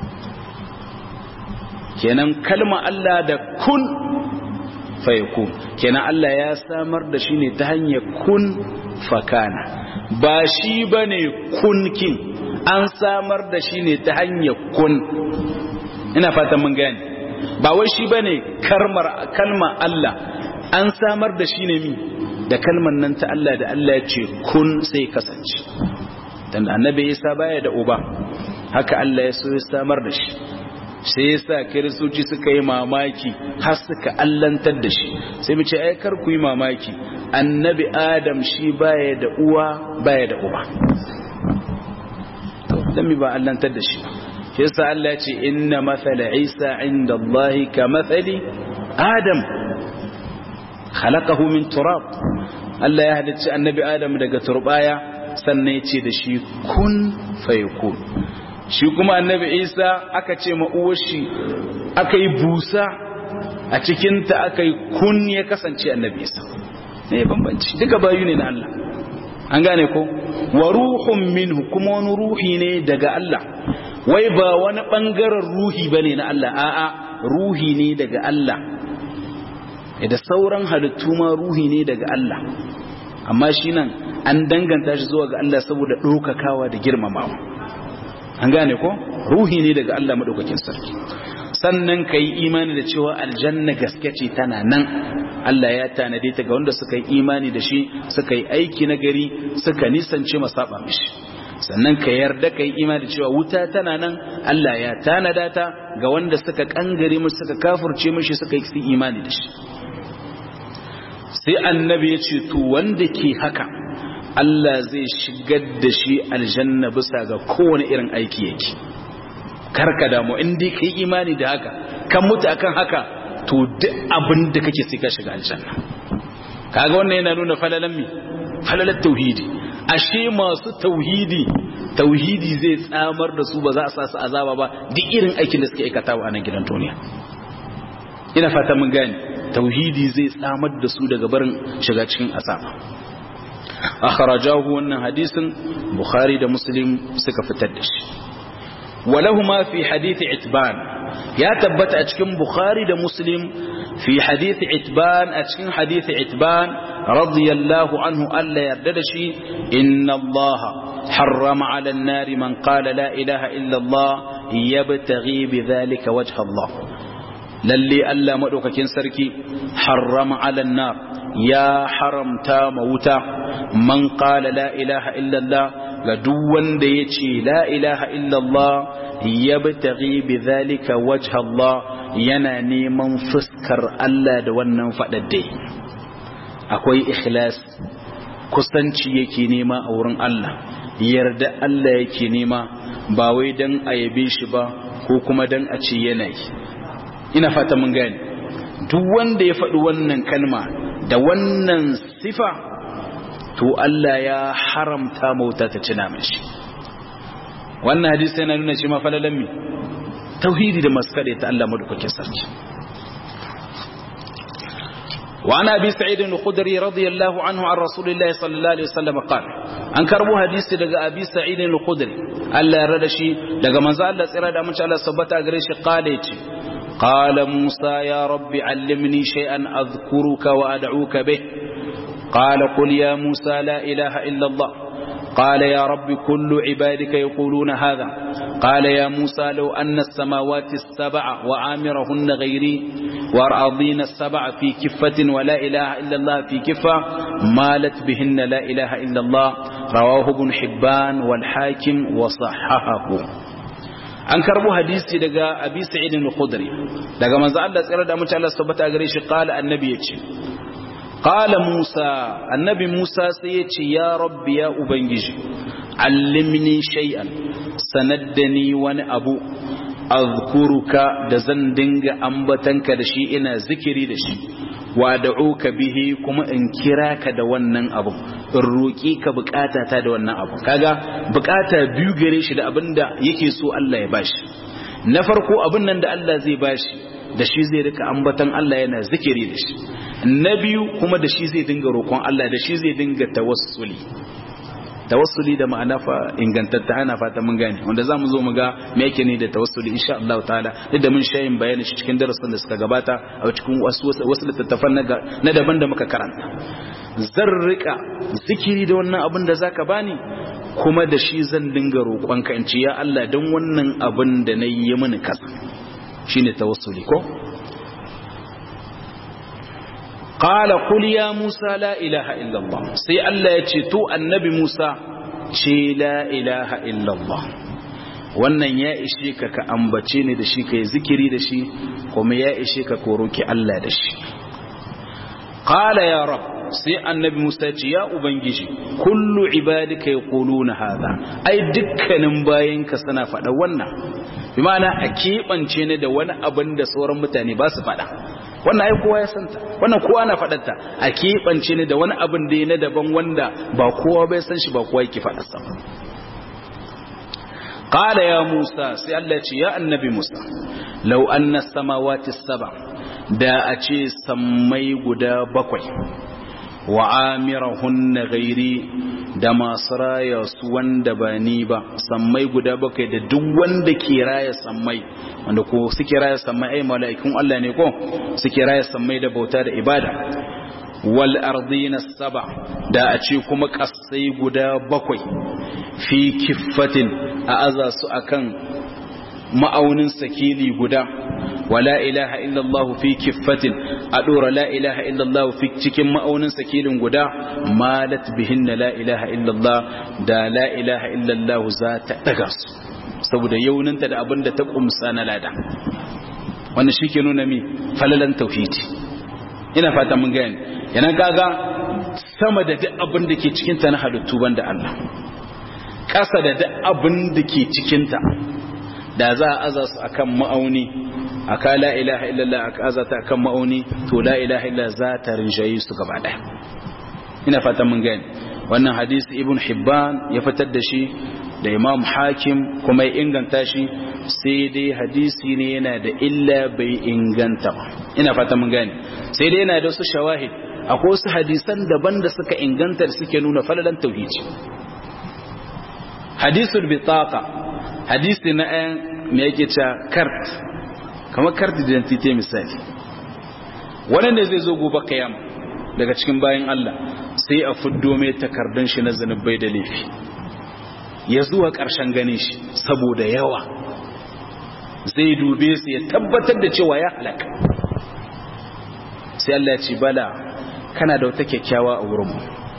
kenan kalma Allah da kun fayakun kenan Allah ya samar da shi ne ta hanyar kun fakana ba shi bane kunkin an samar da shi ne ta hanyar kun ina fatan mun gane ba wai shi bane karmar kalma Allah an samar da shi ne mi da kalmar nan ta Allah da Allah ya ce kun sai kasance dan annabi Isa baya da uba haka Allah ya so ya samar da shi sai yasa kiristoci suka yi mamaki har suka allantar da shi sai mu ce ai kar ku yi mamaki annabi Adam shi baya da uwa baya da uba dan mi ba allantar da shi shi yasa Allah ya ce inna mathala Isa inda Allah ka mathali Adam khalaqahu min turab Allah ya halicci annabi Adam daga turbaya sannan ya ce da shi kun fayakun shi kuma annabi Isa aka ce ma uwar shi aka yi busa a cikinta aka yi kun ya kasance annabi Isa ne bambanci duka bayu ne na Allah an gane ko wa ruhun minhu kuma wani ruhi ne daga Allah wai ba wani bangaren ruhi bane na Allah a'a ruhi ne daga Allah da sauran halittu ma ruhi ne daga Allah amma shi nan an danganta shi zuwa ga Allah saboda ɗaukakawa da girmamawa an gane ko ruhi ne daga Allah maɗaukakin sarki sannan ka yi imani da cewa aljanna gaske ce tana nan Allah ya tanade ta ga wanda suka yi imani da shi suka yi aiki na gari suka nisance masaba mishi sannan ka yarda ka yi imani da cewa wuta tana nan Allah ya tanada ta ga wanda suka kangare mishi suka kafurce mishi suka yi imani da shi sai annabi ya ce to wanda ke haka Allah zai shigar da shi aljanna bisa ga kowane irin aiki yake karka damu in dai kai imani da haka kan mutu akan haka to duk abin da kake sai ka shiga aljanna kaga wannan yana nuna falalan mi falalan tauhidi ashe masu tauhidi tauhidi zai tsamar da su ba za a sa su azaba ba duk irin aikin da suke aikatawa a nan gidan duniya ina fata mun gane tauhidi zai tsamar da su daga barin shiga cikin azaba akhrajahu wannan hadisin bukhari da muslim suka fitar da shi walahuma fi hadith itban ya tabbata a cikin bukhari da muslim fi hadith itban a cikin hadith itban radiyallahu anhu alla yarda da shi inna allaha harrama ala an-nar man qala la ilaha illa allah yabtaghi bidhalika wajha allah lalle Allah madaukakin sarki harrama ala an-nar ya haramta mawuta man qala la ilaha illa allah ga duk wanda yace la ilaha illa allah yabtaghi bidhalika wajha Allah yana neman fuskar Allah da wannan fadadde akwai ikhlas kusanci yake nema a wurin Allah yarda Allah yake nema ba wai dan a yabe shi ba ko kuma dan a ce yana yi ina fata mun gane duk wanda ya faɗi wannan kalma da wannan sifa to Allah ya haramta mauta ta cina mashi wannan hadisi yana nuna shi mafalalan mi tauhidi da masu kaɗe ta Allah madaukakin sarki وعن أبي سعيد الخدري رضي الله عنه عن رسول الله صلى الله عليه وسلم قال أن كربو حديث لغا أبي سعيد الخدري ألا يردشي لغا منزال الله سيرا دامن شاء الله سبتا أغريش قال قال موسى يا رب علمني شيئا أذكرك وأدعوك به قال قل يا موسى لا إله إلا الله قال يا رب كل عبادك يقولون هذا قال يا موسى لو أن السماوات السبع وعامرهن غيري وأرضين السبع في كفة ولا إله إلا الله في كفة مالت بهن لا إله إلا الله رواه ابن حبان والحاكم وصححه an karbo hadisi daga abi sa'id al-khudri daga manzo Allah tsira da mutum Allah subhanahu gare shi qala annabi yace qala musa annabi musa sai yace ya rabbi ya ubangiji allimni shay'an sanaddani wani abu azkuruka da zan dinga ambatanka da shi ina zikiri da shi wa da'uka bihi kuma in kira ka da wannan abu in roƙi ka bukata ta da wannan abu kaga bukata biyu gare shi da abinda yake so Allah ya bashi na farko abin nan da Allah zai bashi da shi zai rika ambatan Allah yana zikiri da shi na biyu kuma da shi zai dinga roƙon Allah da shi zai dinga tawassuli tawassuli da ma'ana fa ingantatta ana fata mun gane wanda zamu zo mu ga me yake ne da tawassuli insha Allah ta'ala duk da mun shayin bayani shi cikin darasin da suka gabata a cikin wasu wasu littattafan na daban da muka karanta zan rika zikiri da wannan abin da zaka bani kuma da shi zan dinga roƙon ka in ce ya Allah dan wannan abin da nayi yi mini kasa shine tawassuli ko qala qul ya musa la ilaha illa allah sai allah ya ce to annabi musa ce la ilaha illa allah wannan ya ishe ka ka ambace ni da shi ka yi zikiri da shi kuma ya ishe ka ko roki allah da shi qala ya rab sai annabi musa ce ya ubangiji kullu ibadika yaquluna hadha ai dukkanin bayinka suna faɗa wannan bi ma'ana a keɓance ni da wani abin da sauran mutane ba su faɗa wannan ai kowa ya santa wannan kowa na faɗarta a keɓance ni da wani abin da ya na daban wanda ba kowa bai san shi ba kowa yake faɗarsa qala ya musa sai Allah ce ya annabi musa law anna samawati saba da a ce sammai guda bakwai wa amirahunna ghairi da masu raya su wanda ba ni ba sammai guda bakwai da duk wanda ke raya sammai wanda ko suke raya sammai ai mala'ikun Allah ne ko suke raya sammai da bauta da ibada wal ardina saba da a ce kuma kasai guda bakwai fi kiffatin a aza su akan ma'aunin sakili guda wala ilaha illallah fi kiffatin a dora la ilaha illallah fi cikin ma'aunin sakilin guda malat bihinna la ilaha illallah da la ilaha illallah za ta daga su saboda yauninta da abin da ta kumsa na lada wannan shi ke nuna mi falalan tauhidi ina fata mun gani yana gaga sama da duk abin da ke cikinta na halittu banda Allah ƙasa da duk abin da ke cikinta da za a aza su akan ma'auni aka la ilaha illallah aka aza ta akan ma'auni to la ilaha illallah za ta rinjayi su gaba ɗaya ina fatan mun gani wannan hadisi ibn hibban ya fitar da shi da imam hakim kuma ya inganta shi sai dai hadisi ne yana da illa bai inganta ba ina fata mun gane sai dai yana da wasu shawahid akwai wasu hadisan daban da suka inganta da suke nuna falalan tauhidi hadisul bitaqa hadisi na ɗayan me yake cewa kart kamar kart identity misali wannan da zai zo gobe kiyama daga cikin bayan Allah sai a fuddo mai takardun shi na zanubai da laifi ya zuwa ƙarshen ganin shi saboda yawa zai dube su ya tabbatar da cewa ya halaka sai Allah ya ce bala kana da wata kyakkyawa a wurinmu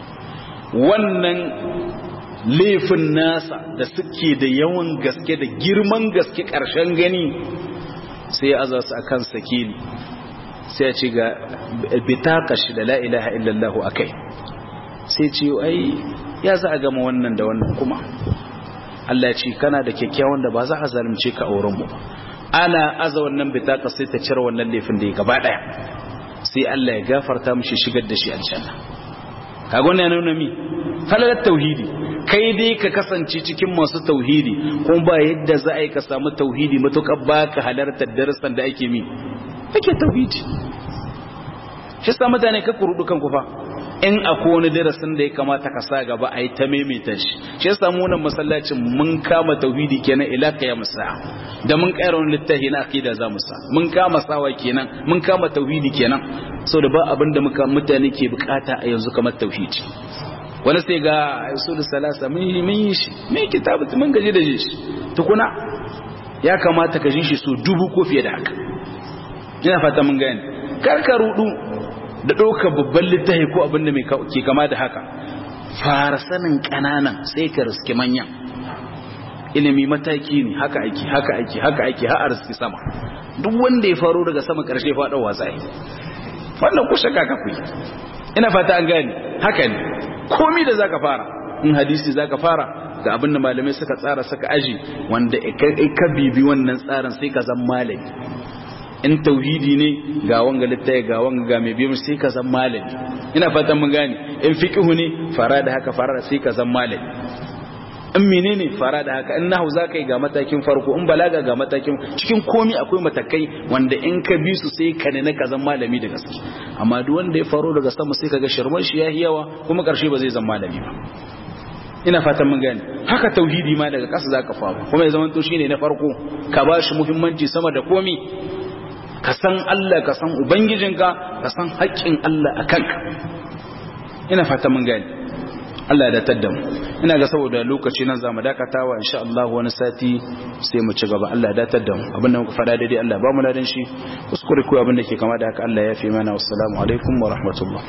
wannan laifin nasa da suke da yawan gaske da girman gaske ƙarshen gani sai ya aza su a kan sakili sai ya ce ga bitaka shi da la'ilaha illallahu a kai sai ce ai ya za a gama wannan da wannan kuma Allah ya ce kana da kyakkyawan da ba za a zalunce ka a wurinmu ana aza wannan bitaka sai ta cire wannan laifin da ya gaba ɗaya sai Allah ya gafarta mishi shigar da shi aljanna kaga wannan yana nuna mi falalar tauhidi kai dai ka kasance cikin masu tauhidi kuma ba yadda za a yi ka samu tauhidi matuƙar ba ka halartar darasan da ake mi ake tauhidi shi sa mutane ka kurudu kan kufa in akwai wani darasin da ya kamata ka sa gaba a yi ta maimaita shi shi ya samu wannan masallacin mun kama tauhidi kenan ila ya musa da mun kaira wani littafi na aqida za mu sa mun kama sawa kenan mun kama tauhidi kenan da ba abin da muka mutane ke bukata a yanzu kamar tauhidi wani sai ga usul salasa mun yi shi me kitabu mun gaji da shi tukuna ya kamata ka ji shi so dubu ko fiye da haka ina fata mun gane kar ka rudu da ɗaukar babban littafi ko abin da ke kama da haka fara sanin ƙananan sai ka riski manyan ilimi mataki ne haka aiki haka aiki haka aiki har riski sama duk wanda ya faro daga sama ƙarshe faɗa wasa yi wannan ku shaka ka kuyi ina fata an gane haka ne komi da zaka fara in hadisi zaka fara ga abin da malamai suka tsara suka aji wanda ka bibi wannan tsarin sai ka zan malami in tauhidi ne ga wanga littafi ga wanga ga mai biyu sai ka zan malami ina fatan mun gane in fiqhu ne fara da haka fara sai ka zan malami in menene fara da haka in nahwu zaka yi ga matakin farko in balaga ga matakin cikin komi akwai matakai wanda in ka bi su sai ka ne ka zan malami da gaske amma duk wanda ya faro daga sama sai kaga shirman shi yayi yawa kuma karshe ba zai zan malami ba ina fatan mun gane haka tauhidi ma daga ƙasa zaka faru kuma ya zama to shine na farko ka ba shi muhimmanci sama da komi ka san Allah ka san ubangijinka ka san haƙƙin Allah a kanka ina fata mun gani Allah ya datar da mu ina ga saboda lokaci nan zamu dakatawa insha Allah wani sati sai mu ci gaba Allah ya datar da mu abin da muka faɗa daidai Allah ba mu ladan shi kuskure ko abin da ke kama da haka Allah ya fi mana wassalamu alaikum wa rahmatullah